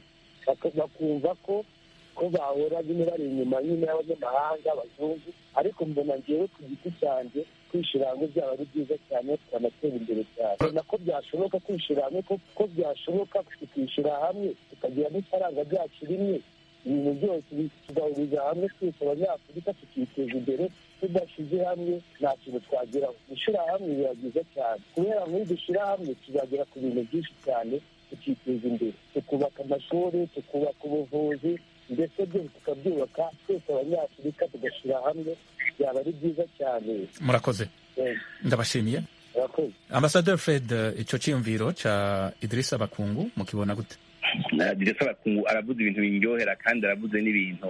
bakumva ko ko bahora nyine bari inyuma nyine y'abanyamahanga abazungu ariko mbona ngewe ku giti cyanjye kwishyira hamwe byaba ari byiza cyane tukanatera imbere cyane ubona ko byashoboka kwishyira hamwe ko byashoboka tukishyira hamwe tukagira n'ifaranga ryacu rimwe ibintu byose tugahuriza hamwe twese abanyafurika tukiteza imbere tudashyize hamwe nta kintu twageraho gushyira hamwe biba byiza cyane kubera muri dushyira hamwe tuzagera ku bintu byinshi cyane tukiteza imbere tukubaka amashuri tukubaka ubuvuzi ndetse byose tukabyubaka twese abanyafurika tugashyira hamwe byaba ari byiza cyane murakoze ndabashimiye ambasaderi fred icyo cyiyumviro cya idirisa bakungu mukibona gute diresa bakungu aravuze ibintu biryohera kandi aravuze n'ibintu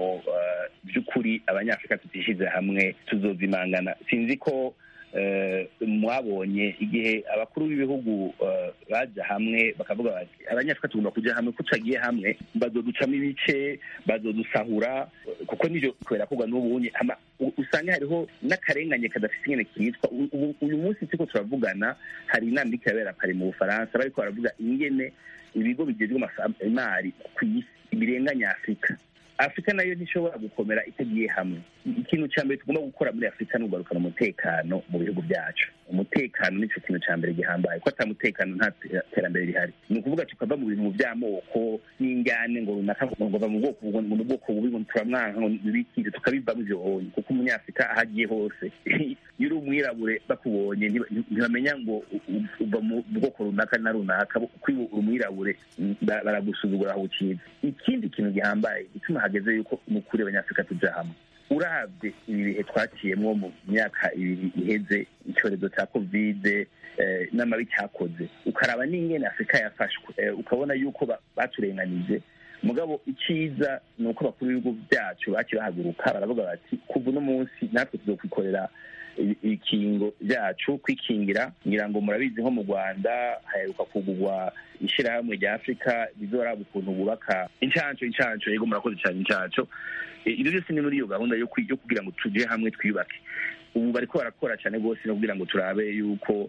by'ukuri abanyafurika tutishyize hamwe tuzozimangana sinzi ko mwabonye igihe abakuru b'ibihugu baja hamwe bakavuga bati abanyafurika tugomba kujya hamwe ko tutagiye hamwe bazoducamo ibice bazodusahura kuko nivyo kubera kugwa n'ubunye usanga hariho n'akarenganye kadafite ingene kitwa uyu munsi turiko turavugana hari inama iriko irabera pari mu bufaransa bariko baravuga ingene ibigo bigezwe imari ku isi birenganya afurika afurika nayo ntishobora gukomera itagiye hamwe ikintu cya mbere tugomba gukora muri afurika ni ugarukana umutekano mu bihugu byacu umutekano nicyo kintu cya mbere gihambaye ko ata mutekano nta terambere rihari ni ukuvuga tukava mu bintu by'amoko n'injyane ngo runaka ngo bava mu bwoko ngo ni ubwoko bubi ngo turamwanka ngo bibikire tukabivamo ibyo bonye kuko umunyafurika aho agiye hose iyo uri umwirabure bakubonye ntibamenya ngo uva mu bwoko runaka na runaka kuko iyo uri umwirabure baragusuzugura aho ukiza ikindi kintu gihambaye gituma hageze yuko ni ukuri abanyafurika tujya hamwe urabye ibi bihe twaciyemo mu myaka ibiri iheze icyorezo cya kovide n'amabi cyakoze ukaraba n'ingene afurika yafashwe ukabona yuko baturenganije mugabo icyiza ni uko bakuru b'ibihugu byacu baciye bahaguruka baravuga bati kuva uno munsi natwe tuzokwikorera ibikingo byacu kwikingira ngira ngo murabizi nko mu rwanda haheruka kugurwa ishyirahamwe rya afurika rizoraba ukuntu bubaka incanco incanco yego murakoze cyane incanco ibyo byose ni muri iyo gahunda yo kugira ngo tujye hamwe twiyubake ubu bariko barakora cyane rwose no kugira ngo turabe yuko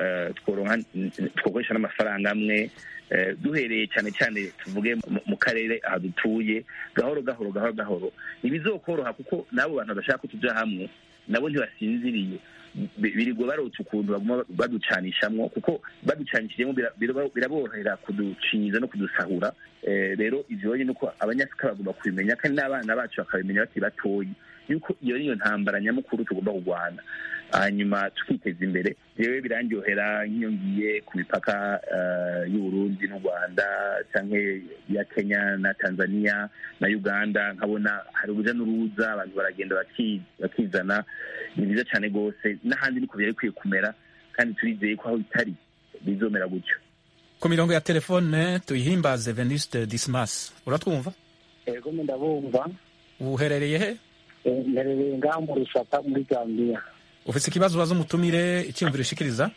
twokoresha n'amafaranga amwe duhereye cyane cyane tuvuge mu karere aha dutuye gahoro gahoro gahoro gahoro ntibizokoroha kuko n'abo bantu badashaka ko tujya hamwe nabo ntibasinziriye birirwa barota ukuntu baguma baducanishamwo kuko baducanishijemo biraborohera kuducinyiza no kudusahura rero ivyo ni uko abanyafurika bagomba kubimenya kandi n'abana bacu bakabimenya bakiri batoyi yuko iyo niyo ntambara nyamukuru tugomba kurwana hanyuma tukiteza imbere jewe birandyohera nk'iyo ngiye ku mipaka y'uburundi n'u rwanda canke ya kenya na tanzania na uganda nkabona hari uruja n'uruza abantu baragenda bakizana ni byiza cyane rwose n'ahandi niko byari bikwiye kumera kandi turizeye ko aho bitari bizomera gutyo ku mirongo ya telefone tuyihimbaze venuste dismas uratwumva ego ndabumva uherereye he mperereye ngaha mu rusaka muri gambiya ufite ikibazo ubaza umutumire icyiyumviro ushikiriza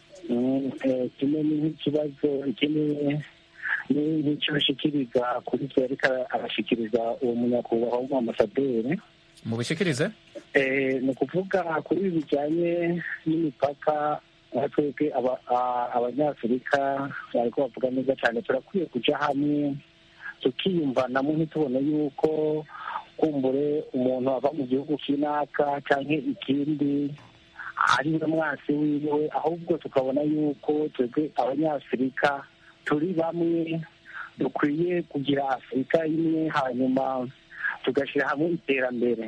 kimwe nk'ikibazo ikindi n'icyo bashikiriza kuri twe ariko arashikiriza uwo munyakubahwa w'umuamasaderi mubishikirize ni ukuvuga kuri ibi bijyanye n'imipaka nka twebwe abanyafurika bariko bavuga neza cyane turakwiye kuja hamwe tukiyumvanamo ntitubone yuko kumbure umuntu ava mu gihugu kinaka cyangwa ikindi ari we mwasi wiwe ahubwo tukabona yuko twebwe abanyafurika turi bamwe dukwiye kugira afurika imwe hanyuma tugashyira hamwe iterambere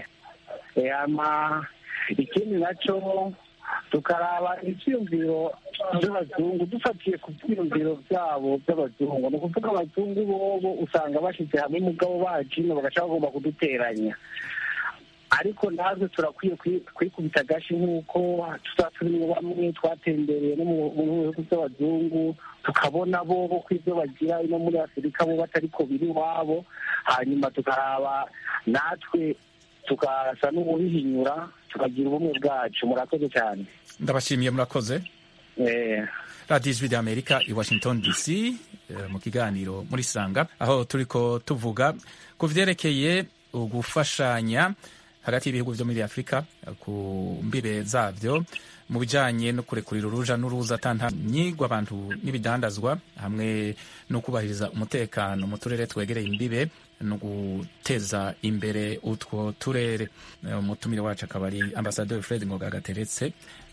ikindi nacyo tukaraba ibyiyumviro by'abazungu dufatiye ku byiyumviro byabo by'abazungu ni ukuvuga abazungu bobo usanga bashyize hamwe umugabo bacino bagaca bagomba kuduteranya ariko natwe turakwiye kwikubita agashi nk'uko tuba turimo bamwe twatembereye no mu bihugu by'abazungu tukabona bo ko ibyo bagira ino muri afurika bo batari ko biri iwabo hanyuma tukaraba natwe tukasa n'ububihinyura tukagira ubumwe bwacu murakoze cyane ndabashimiye murakoze radiyo ijwi ry'amerika i washington dc mu kiganiro muri sanga aho turiko tuvuga ku vyerekeye gufashanya hagati y'ibihugu vyo muri afurika ku mbibe zavyo mu bijanye no kurekurira uruja n'uruza atantanyigwa abantu n'ibidandazwa hamwe no kubahiriza umutekano mu turere twegereye imbibe no guteza imbere utwo turere umutumire wacu akaba ari ambasaderi fred ngoga gateretse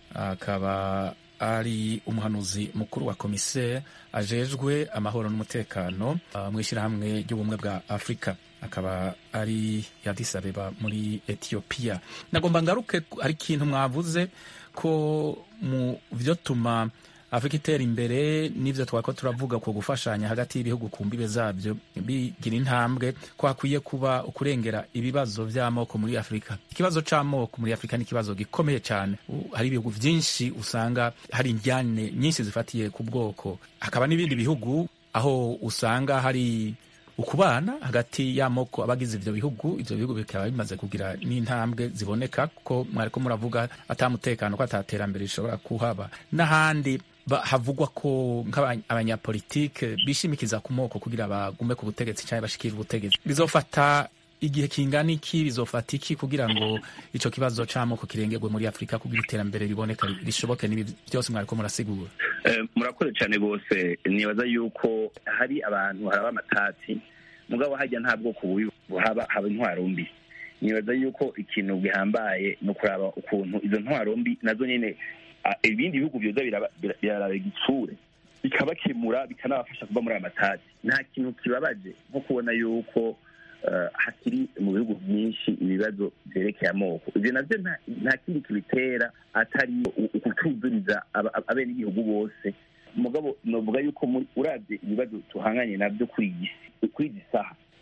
akaba ari umuhanuzi mukuru wa komiseri ajejwe amahoro n'umutekano mu ishyirahamwe ry'ubumwe bwa afurika akaba ari Addis Abeba muri etiyopiya nagomba ngaruke hari ikintu mwavuze ko mu byo tuma afurika itera imbere n'ibyo twako turavuga ku gufashanya hagati y'ibihugu ku mbibe zabyo bigira intambwe ko hakwiye kuba ukurengera ibibazo by'amoko muri afurika ikibazo cy'amoko muri afurika ni ikibazo gikomeye cyane hari ibihugu byinshi usanga hari indyane nyinshi zifatiye ku bwoko hakaba n'ibindi bihugu aho usanga hari ukubana hagati y'amoko abagize ivyo bihugu ivyo bihugu bikaba bimaze kugira n'intambwe ziboneka ko mwariko muravuga atamutekano ko ataterambere rishobora kuhaba n'ahandi havugwa ko nk'abanyapolitike bishimikiza ku moko kugira bagume ku butegetsi cyangwa bashikire ubutegetsi bizofata igihe kingana iki bizofata iki kugira ngo ico kibazo c'amoko kirengerwe muri afurika kugira iterambere riboneka rishoboke n'ibi byose mwariko murasigura murakoze cyane rwose nibaza yuko hari abantu haraba amatati mugabo hajya nta bwoko bubi buhaba haba intwaro mbi nibaza yuko ikintu gihambaye ni ukuraba ukuntu izo ntwaro mbi nazo nyine ibindi bihugu byoza biraraba igitsure bikabakemura bikanabafasha kuva muri aya matati nta kintu kibabaje nko kubona yuko hakiri mu bihugu byinshi ibibazo byerekeye amoko ibyo nabyo nta kindi kibitera atari ukutuzuriza abenegihugu bose mugabo novuga yuko urabye ibibazo tuhanganye nabyo kuri iyi saha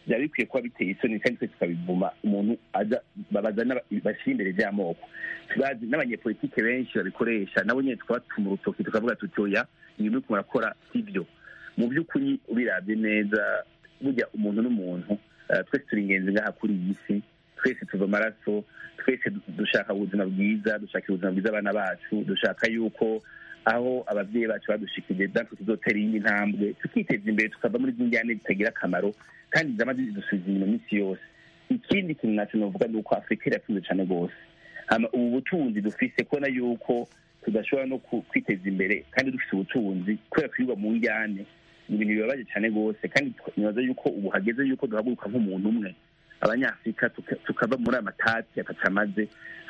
byaba bikwiye kuba biteye isoni kandi twese tukabivuma umuntu aza babaza bashyira imbere by'amoko turazi n'abanyepolitike benshi babikoresha nabo nyine tukabatuma urutoki tukavuga tuti oya ibintu uriko murakora sibyo mu by'ukuri ubirabye neza burya umuntu n'umuntu twese turi ingenzi ngaha kuri iyi si twese tuva amaraso twese dushaka ubuzima bwiza dushaka ubuzima bwiza abana bacu dushaka yuko aho ababyeyi bacu badushikije natwe tuzotera iyindi ntambwe tukiteza imbere tukava muri izi njyane zitagira akamaro kandi zama zidusubiza inyuma iminsi yose ikindi kintu nacyo novuga ni uko afurika iratunze cyane rwose ubu butunzi dufise kubona yuko tudashobora no kwiteza imbere kandi dufite ubutunzi kubera kwirwa mu njyane ni ibintu bibabaje cyane rwose kandi nibaza yuko ubu hageze yuko duhaguruka nk'umuntu umwe abanyafurika tukava muri aya matati atacamaze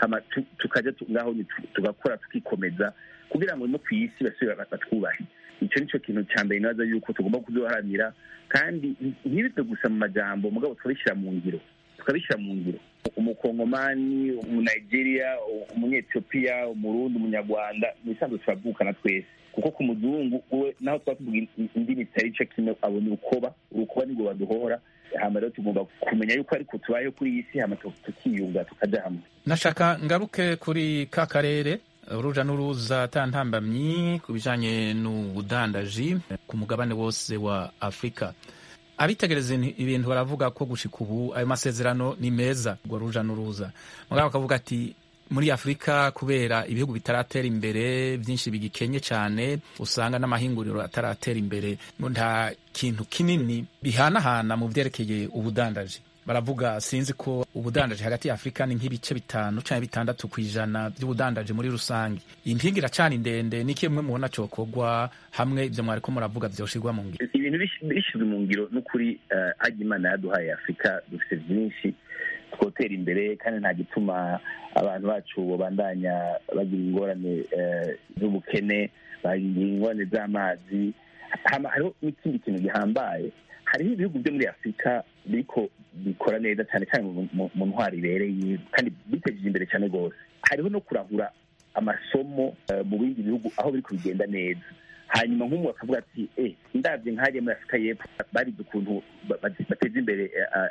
tukajya ngaho tugakora tukikomeza kugira ngo no ku isi basubire batwubahe icyo nicyo kintu cya mbere nibaza yuko tugomba kuduharanira kandi ntibive gusa mu majambo mugabo tukabishyira mu ngiro tukabishyira mu ngiro umukongomani umunigeria umunyetiyopiya umurundi umunyarwanda ni isanzwe turavukana twese kuko ku muzungu we naho tuba tuvuga indimi zitari cyo kimwe abona urukoba urukoba nibwo baduhora hama rero tugomba kumenya yuko ariko tubayeho kuri iyi si hama tukiyunga tukaja hamwe nashaka ngaruke kuri ka karere uruja n'uruza atantambamyi ku bijanye n'ubudandaji ku mugabane wose wa afurika abitegereza ibintu baravuga ko gushika ubu ayo masezerano ni meza urwo ruja n'uruza mugabo bakavuga ati muri afurika kubera ibihugu bitaratera imbere byinshi bigikenye cyane usanga n'amahinguriro ataratera imbere nta kintu kinini bihanahana mu byerekeye ubudandaji baravuga sinzi ko ubudandaji hagati ya afurika ni nk'ibice bitanu cyangwa bitandatu ku ijana by'ubudandaji muri rusange iyi mpinga iracana ndende ni kimwe mubona cyokorwa hamwe ibyo mwariko muravuga byoshirwa mu ngiro ibintu bishyizwe mu ngiro n'ukuri ajya imana yaduhaye afurika dufite byinshi twotera imbere kandi nta gituma abantu bacu babandanya bagira ingorane z'ubukene bagira ingorane z'amazi hariho n'ikindi kintu gihambaye hariho ibihugu byo muri afurika biriko bikora neza cyane cyane mu ntwaro ibereye kandi bitejeje imbere cyane rwose hariho no kurahura amasomo mu bindi bihugu aho biri kubigenda neza hanyuma nk'umwe akavuga ati eh ndabye nk'ahariya muri afurika y'epfo barize ukuntu bateza imbere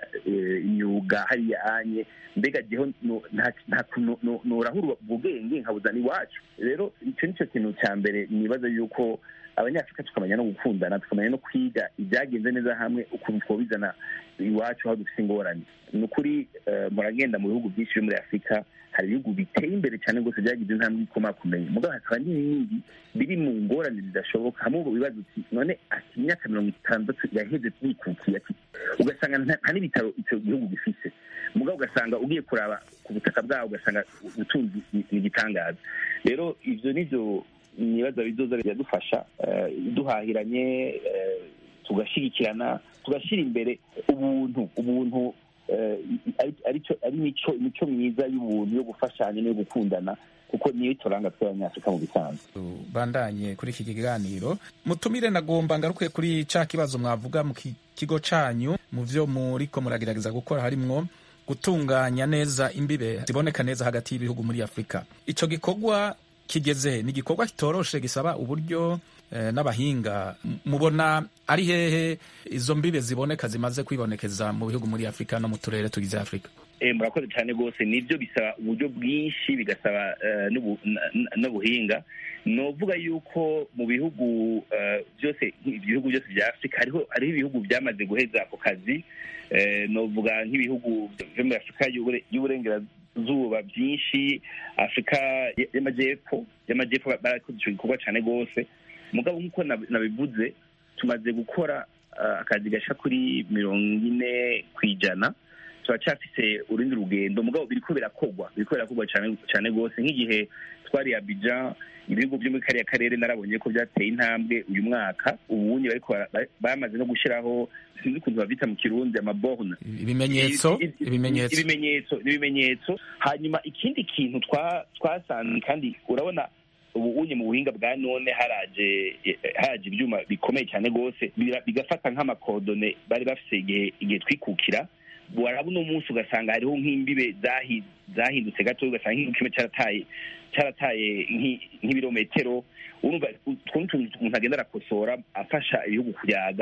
imyuga hariya anye mbega jeho nta kuntu norahura ubwo bwenge nkabuzana iwacu rero icyo nicyo kintu cya mbere nibaza yuko abanyafurika tukamenya no gukundana tukamenya no kwiga ibyagenze neza hamwe ukuntu twabizana iwacu aho dufite ingorane ni ukuri muragenda mu bihugu byinshi byo muri afurika hari ibihugu biteye imbere cyane rwose byagize intambwe ikomakomeye mugabo hakaba n'ibindi biri mu ngorane zidashoboka hamwe ubu bibazo uti none ati imyaka mirongo itandatu yaheze yikukiye ati ugasanga nta n'ibitaro icyo gihugu gifise mugabo ugasanga ugiye kuraba ku butaka bwaho ugasanga ubutunzi ni igitangaza rero ibyo nibyo nibaza bizoza biradufasha duhahiranye tugashyigikirana tugashyira imbere ubuntu ubuntu ari imico myiza y'ubuntu yo gufashanya no gukundana kuko niyo turanga tw'abanyafurika mu bisanzwe bandanye kuri iki kiganiro mutumire nagomba ngaruke kuri ca kibazo mwavuga mu kigo canyu mu vyo muriko muragerageza gukora harimwo gutunganya neza imbibe ziboneka neza hagati y'ibihugu muri afurika ico gikorwa kigeze ni igikorwa kitoroshe gisaba uburyo n'abahinga mubona ari hehe izo mbibe ziboneka zimaze kwibonekeza mu bihugu muri afurika no mu turere tugize afurika murakoze cyane rwose nibyo bisaba uburyo bwinshi bigasaba n'ubuhinga ni uvuga yuko mu bihugu byose ibihugu byose bya afurika hariho hariho ibihugu byamaze guheza ako kazi ni uvuga nk'ibihugu byo muri afurika y'uburengerazuba byinshi afurika y'amajyepfo y'amajyepfo barakoze icyo gikorwa cyane rwose mugabo nk'uko nabivuze tumaze gukora akazi gasha kuri mirongo ine ku ijana turacyafise urundi rugendo mugabo biriko birakogwa biriko birakogwa cyane rwose nk'igihe twari Abidjan ibihugu byo muri kariya karere narabonye ko byateye intambwe uyu mwaka ubunye bariko bamaze no gushiraho sinzi ukuntu babita mu kirundi amaborne ibimenyetso ibimenyetso ibimenyetso ibimenyetso hanyuma ikindi kintu twasanze kandi urabona ubu unye mu buhinga bwa none haraje haraje ibyuma bikomeye cyane rwose bigafata nk'amakodone bari bafise igihe igihe twikukira waraba uno munsi ugasanga hariho nk'imbibe zahindutse gato ugasanga nk'igihugu kimwe cyarataye cyarataye nk'ibirometero urumva utuntu umuntu agenda arakosora afasha ibihugu kuyaga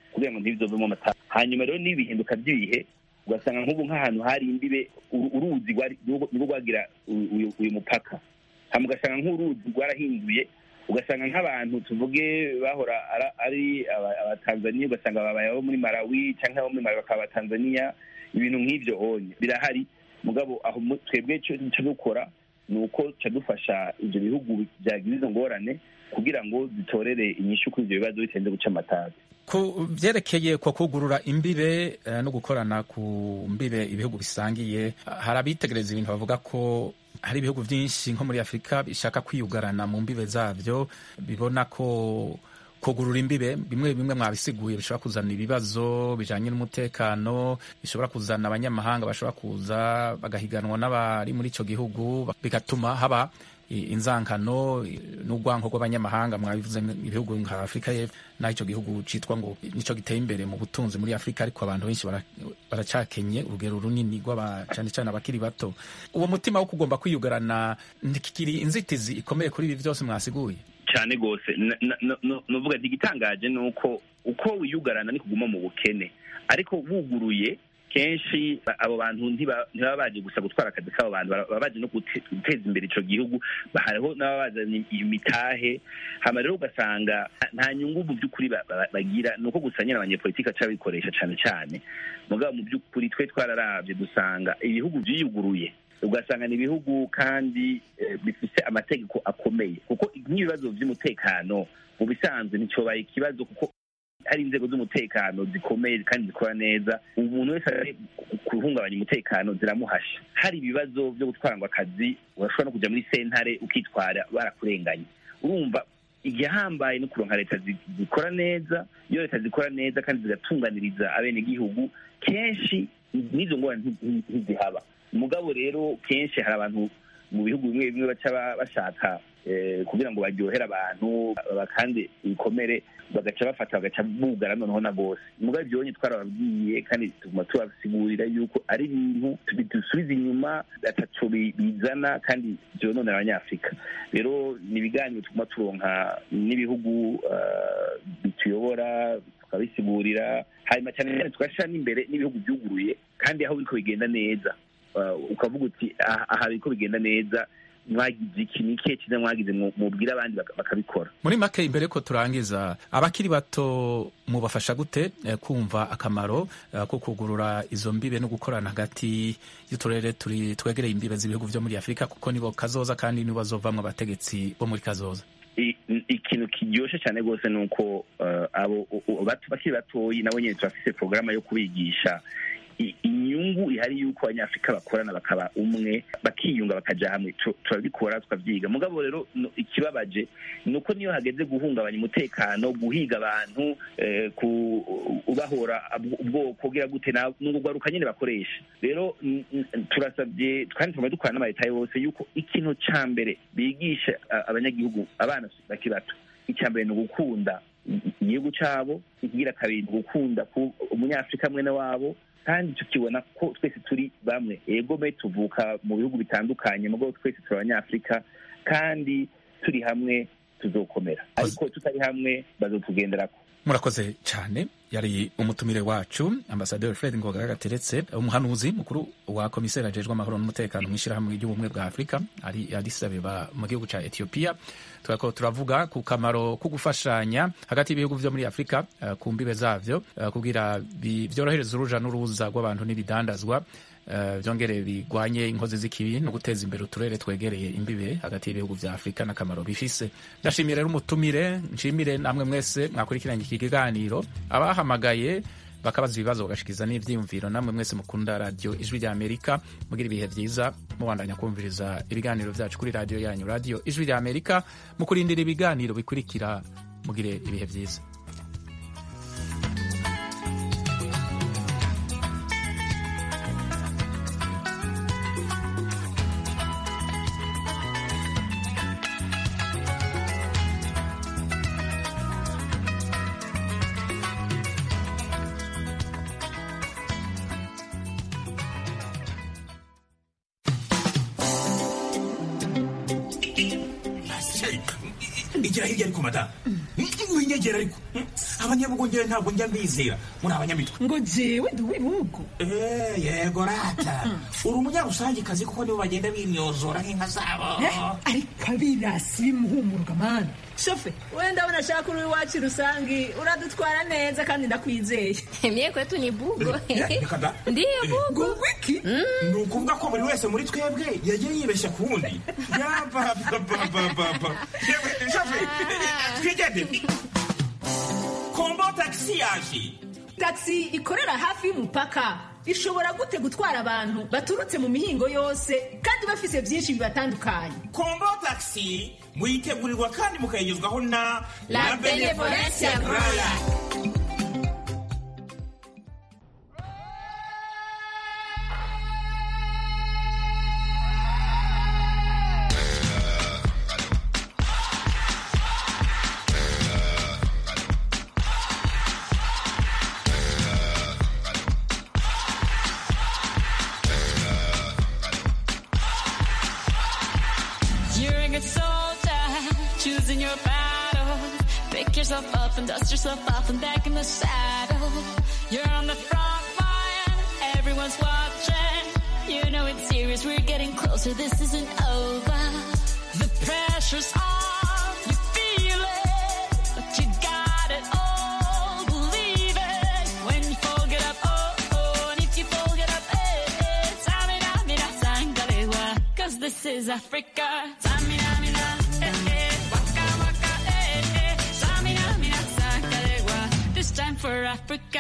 kugira ngo ntibizovemo amata hanyuma rero n'ibihinduka by'ibihe ugasanga nk'ubu nk'ahantu hari imbibe uru- uruzi rwari- nirwo rwagira uyu- uyu uyu mupaka hama ugasanga nk'uruzi rwarahinduye ugasanga nk'abantu tuvuge bahora ara- ari aba- abatanzaniya ugasanga babaye abo muri malawi cyangwa abo muri malawi bakaba abatanzaniya ibintu nk'ibyo onye birahari mugabo aho mu- twebwe icyo icyo dukora ni uko ca dufasha ibyo bihugu byagize izo ngorane kugira ngo zitorere inyishu kuri ibyo bibazo bitarinze guca amatabi ku byerekeye ko kugurura imbibe eh, no gukorana ku mbibe ibihugu bisangiye hari abitegereza ibintu bavuga ko hari ibihugu byinshi nko muri afurika bishaka kwiyugarana mu mbibe zabyo bibona ko kugurura imbibe bimwe bimwe mwabisiguye bishobora kuzana ibibazo bijanye n'umutekano bishobora kuzana abanyamahanga bashobora kuza bagahiganwa n'abari muri ico gihugu bigatuma haba i- inzankano i- n'urwanko rw'abanyamahanga mwabivuze ibihugu nka afurika y'epfo naho icyo gihugu citwa ngo nico giteye imbere mu butunzi muri afurika ariko abantu benshi bara- baracakenye urugero runini rw'aba cane cane abakiri bato uwo mutima wo kugomba kwiyugarana ntikiri inzitizi ikomeye kuri ibi vyose mwasiguye cyane rwose Na- na- na- no- novuga ati igitangaje ni uko uko wiyugarana ni kuguma mu bukene ariko wuguruye kenshi ba- abo bantu ntiba- ntibaba baje gusa gutwara akazi k'abo bantu bara- baba baje no gute- guteza imbere ico gihugu Ba- hariho n'ababa bazanye imitahe hama rero ugasanga nta- nta nyungu mu by'ukuri ba- ba- bagira ni uko gusa nyine abanyepolitiki aca bikoresha cane cane mugabo mu by'ukuri twe twararavye dusanga ibihugu vyiyuguruye ugasanga ni ibihugu kandi eh, bifise amategeko akomeye kuko nk'ibibazo by'umutekano mu bisanzwe nticyobaye ikibazo kuko hari inzego z'umutekano zikomeye kandi zikora neza umuntu wese ari guhungabanya umutekano ziramuhasha hari ibibazo byo gutwara ngo akazi urashobora no kujya muri sentare ukitwara barakurenganye urumva igihambaye no kuronka leta zi- zikora neza iyo leta zikora neza kandi zigatunganiriza abenegihugu kenshi n'izo ngorane nti- nti- ntizihaba mugabo rero kenshi hari abantu mu bihugu bimwe bimwe baca ba- bashaka eh, kugira ngo baryohere abantu bakandi ibikomere bagaca bafata bagaca bugara noneho na bose mugabo ibyo bonye twarababwiye kandi tuguma tubasigurira yuko ari ibintu bidusubiza inyuma ataco bi- bizana kandi vyononera abanyafurika rero ni ibiganiro tuguma turonka n'ibihugu eh, bituyobora tukabisigurira hanyuma cyane cyane tugashira n'imbere n'ibihugu byuguruye kandi aho biriko bigenda neza Uh, ukavuga uti aha aha biriko bigenda neza mwagize iki ni ikihe cyiza mwagize mu- mubwire abandi baka- bakabikora muri make imbere ko turangiza abakiri bato mubafasha gute eh, kumva akamaro eh, ko kugurura izo mbibe no gukorana hagati y'uturere turi twegereye imbibe z'ibihugu vyo muri afurika kuko nibo kazoza kandi nibo bazovamwo abategetsi bo muri kazoza I- ikintu kiryoshe cyane rwose ni uko uh, abo u- u- bato bakiri batoyi nabo nyine turafise porogaramu yo kubigisha i- inyungu ihari y'uko abanyafurika bakorana bakaba umwe bakiyunga bakaja hamwe Tu- turabikora tukavyiga mugabo rero no- ikibabaje ni uko niyo hageze guhungabanya umutekano guhiga abantu eh, ku ubahora ab- ubwoko kugira gute na- n'ubwo rwaruka nyine bakoresha rero n- n- turasabye kandi tumaze dukorana n'amaleta yose yuko ikintu ca mbere bigisha a- abanyagihugu abana bakiri bato icya mbere ni ugukunda i- igihugu cabo ikigira kabiri ni ugukunda ku- umunyafurika mwene wabo kandi tukibona ko twese turi bamwe ego me tuvuka mu bihugu bitandukanye mugabo twese turi abanyafurika kandi turi hamwe tuzokomera ariko tutari hamwe bazotugenderako murakoze cyane yari umutumire wacu ambasaderi fred ngoga gateretse umuhanuzi mukuru wa komiseri ajejwe amahoro n'umutekano mu ishyirahamwe ry'ubumwe bwa afurika ari Addis Abeba mu gihugu cya etiyopiya turako turavuga ku kamaro ko gufashanya hagati y'ibihugu vyo muri afurika eh, ku mbibe zavyo eh, kugira bi- vyorohereze uruja n'uruza rw'abantu n'ibidandazwa eh, vyongere bigwanye inkozi z'ikibi no guteza imbere uturere twegereye imbibe hagati y'ibihugu vya afurika n'akamaro bifise ndashimiye rero umutumire nshimire namwe mwese mwakurikiranye iki kiganiro abahamagaye bakabaza ibibazo bagashikiza n'ivyiyumviro namwe mwese mukunda radiyo ijwi rya amerika mugira ibihe vyiza mubandanya kumviriza ibiganiro vyacu kuri radiyo yanyu radiyo ijwi rya amerika mu kurindira ibiganiro bikurikira mugire ibihe vyiza igira hirya ariko madamu winyegera ariko abanyabugongera ntabwo njya mbizera muri abanyamitwe ngo jewe ndi uw'ibihugu Eh, yego rata uri umunyarusangikazi kuko nibo bagenda binyozora nk'inka zabo ariko abirasi bimuhumuruka mani shofe wenda abona ashaka uri iwacu rusangi uradutwara neza kandi ndakwizeye mie kwetu ni bugo reka da ndiyo bugo wiki ni ukuvuga ko buri wese muri twebwe yagiye yibeshya ku wundi yabababababa yewe shafe twigendere kombo tagisi yaje tagisi ikorera hafi y'umupaka ishobora gute gutwara abantu baturutse mu mihingo yose kandi bafise byinshi bibatandukanye kombo tagisi muyitegurirwa kandi mukayigezwaho na La Benevolencia Royal. You're a good soldier, choosing your battle. Pick yourself up and dust yourself off and back in the saddle. You're on the front line, everyone's watching. You know it's serious, we're getting closer, this isn't over. The pressure's on, you feel it, but you got it all, believe it. When you fold it up, oh, oh, and if you fold it up, eh, eh, tamina, mina, sangalewa, cause this is Africa. Tamina, mina, eh, eh, waka, waka, eh, eh, tamina, mina, sangalewa, this time for Africa.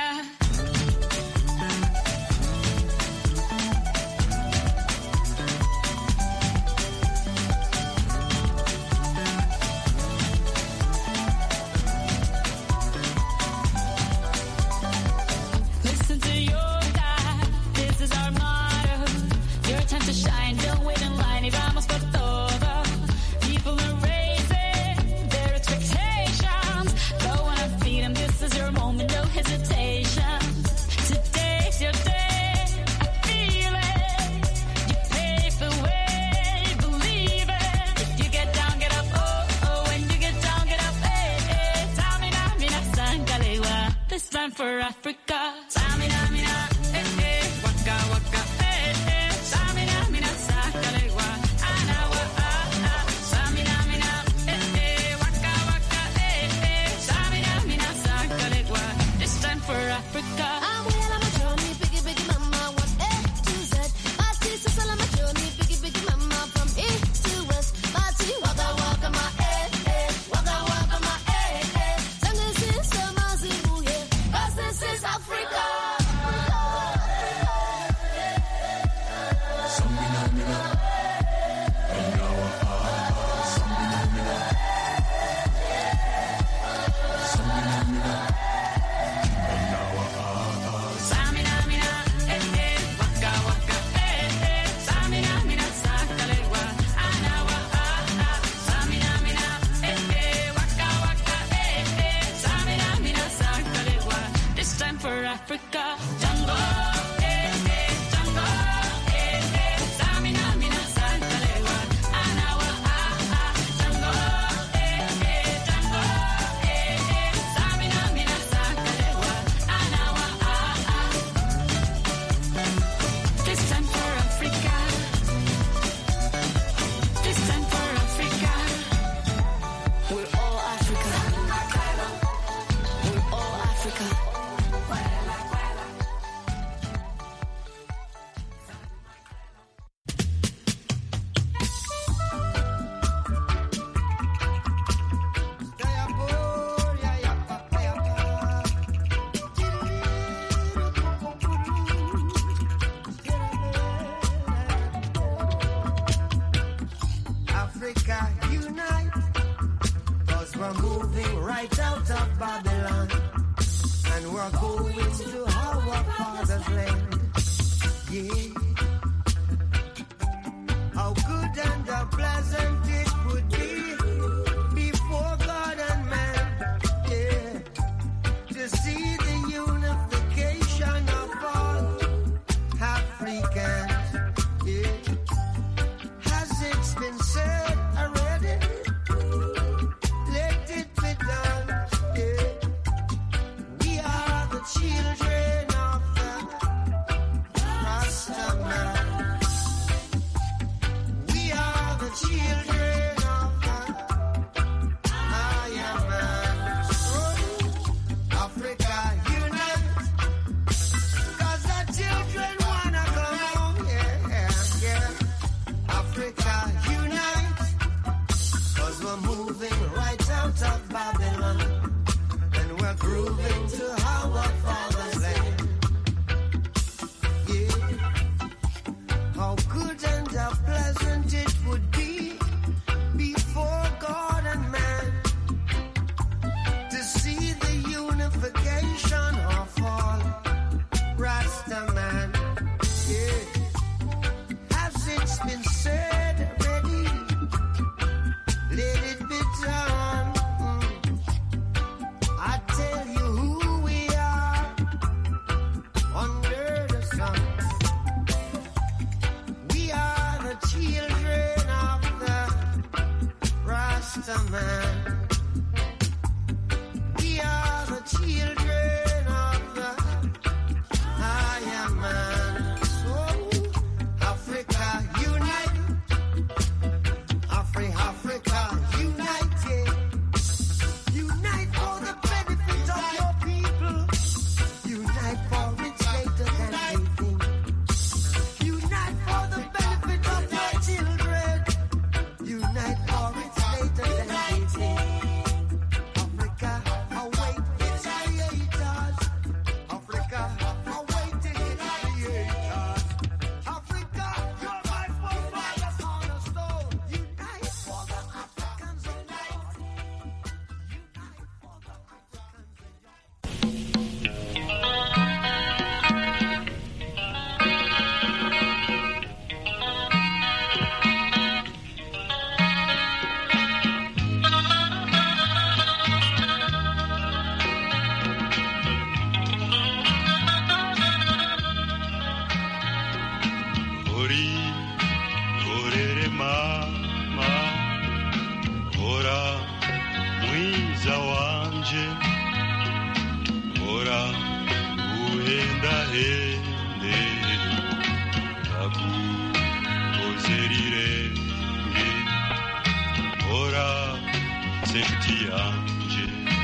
Listen to your God, this is our motto. Your time to shine, don't wait in line, y vamos por todo. People are raising their expectations. Go on and feed them, this is your moment, no hesitation. Today's your day, I feel it. You pave the way, believe it. If you get down, get up, oh, oh. When you get down, get up, eh, eh. Tamina, mina, sangalewa. This time for Africa. Tamina, mina, eh, eh. Waka, waka, eh, eh. Tamina, mina, sangalewa. Anawa, ah, ah. Tamina, mina, eh, eh. Waka, waka, eh, eh. Tamina, mina, sangalewa. This time for Africa. Samina, mina, eh, eh, waka, waka, eh, eh. Samina, mina, sangalewa. Anawa, ah, ah. Samina, mina, eh, eh, waka, waka, eh, eh. Samina, mina, sangalewa. This time for Africa. Jungle, eh, eh, jungle, eh, eh. Samina, mina, sangalewa. Anawa, ah, ah. Jungle, eh, eh, jungle, eh, eh. Samina, mina, sangalewa. Anawa, ah, ah. This time for Africa. This time for Africa. We're all Africa. We're all Africa. Africa unite, cause we're moving right out of Babylon, and we're going to our father's land. Yeah. How good and how pleasant it would be before God and man. Yeah. To see the unification of all Africans. Yeah. Has it been said already? gahende kaguhoze rirenge hora senti yanje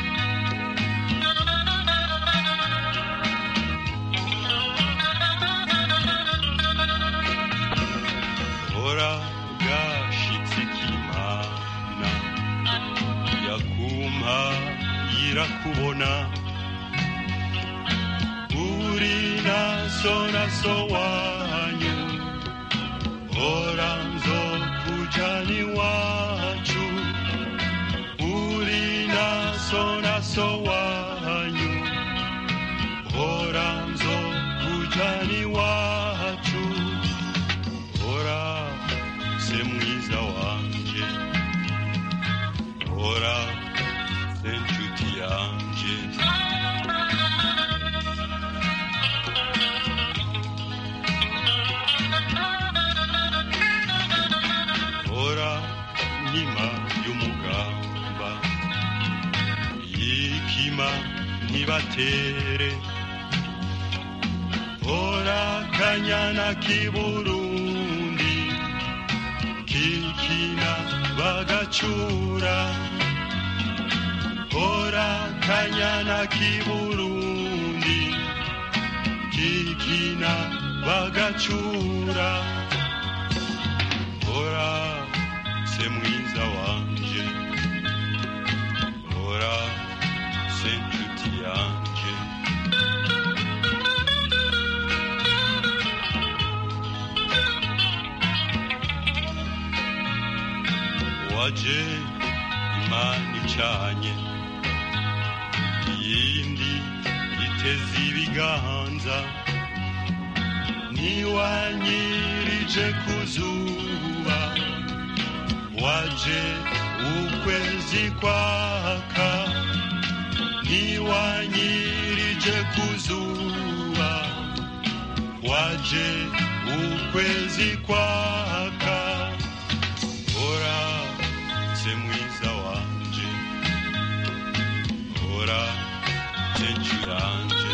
hora gashitse k'imana yakumpa yirakubona uri naso naso wanyu hora nzokujana iwacu uri naso naso wanyu hora nzokujana iwacu hora se mwiza wanje hora se nshuti yanje hora nkima y'umugamba yikima ntibatere hora kanyana k'iburundi kikina bagacura hora kanyana k'iburundi kikina bagacura hora se mwiza wanje hora se nshuti yanje waje imana icanye iyindi iteze ibiganza niwanyirije ku zuba waje ukwezi kwaka niwanyirije ku zuba waje ukwezi kwaka hora se mwiza wanje hora se ncuranje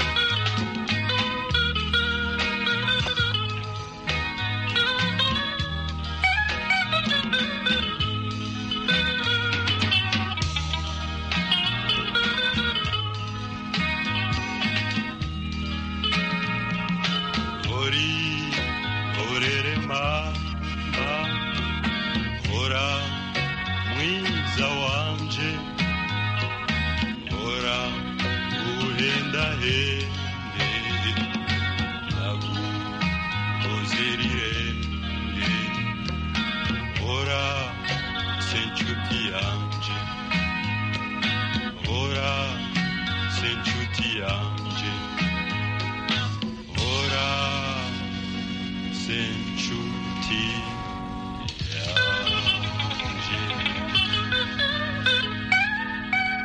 hori horere mama hora mwiza wanje hora uhendahenda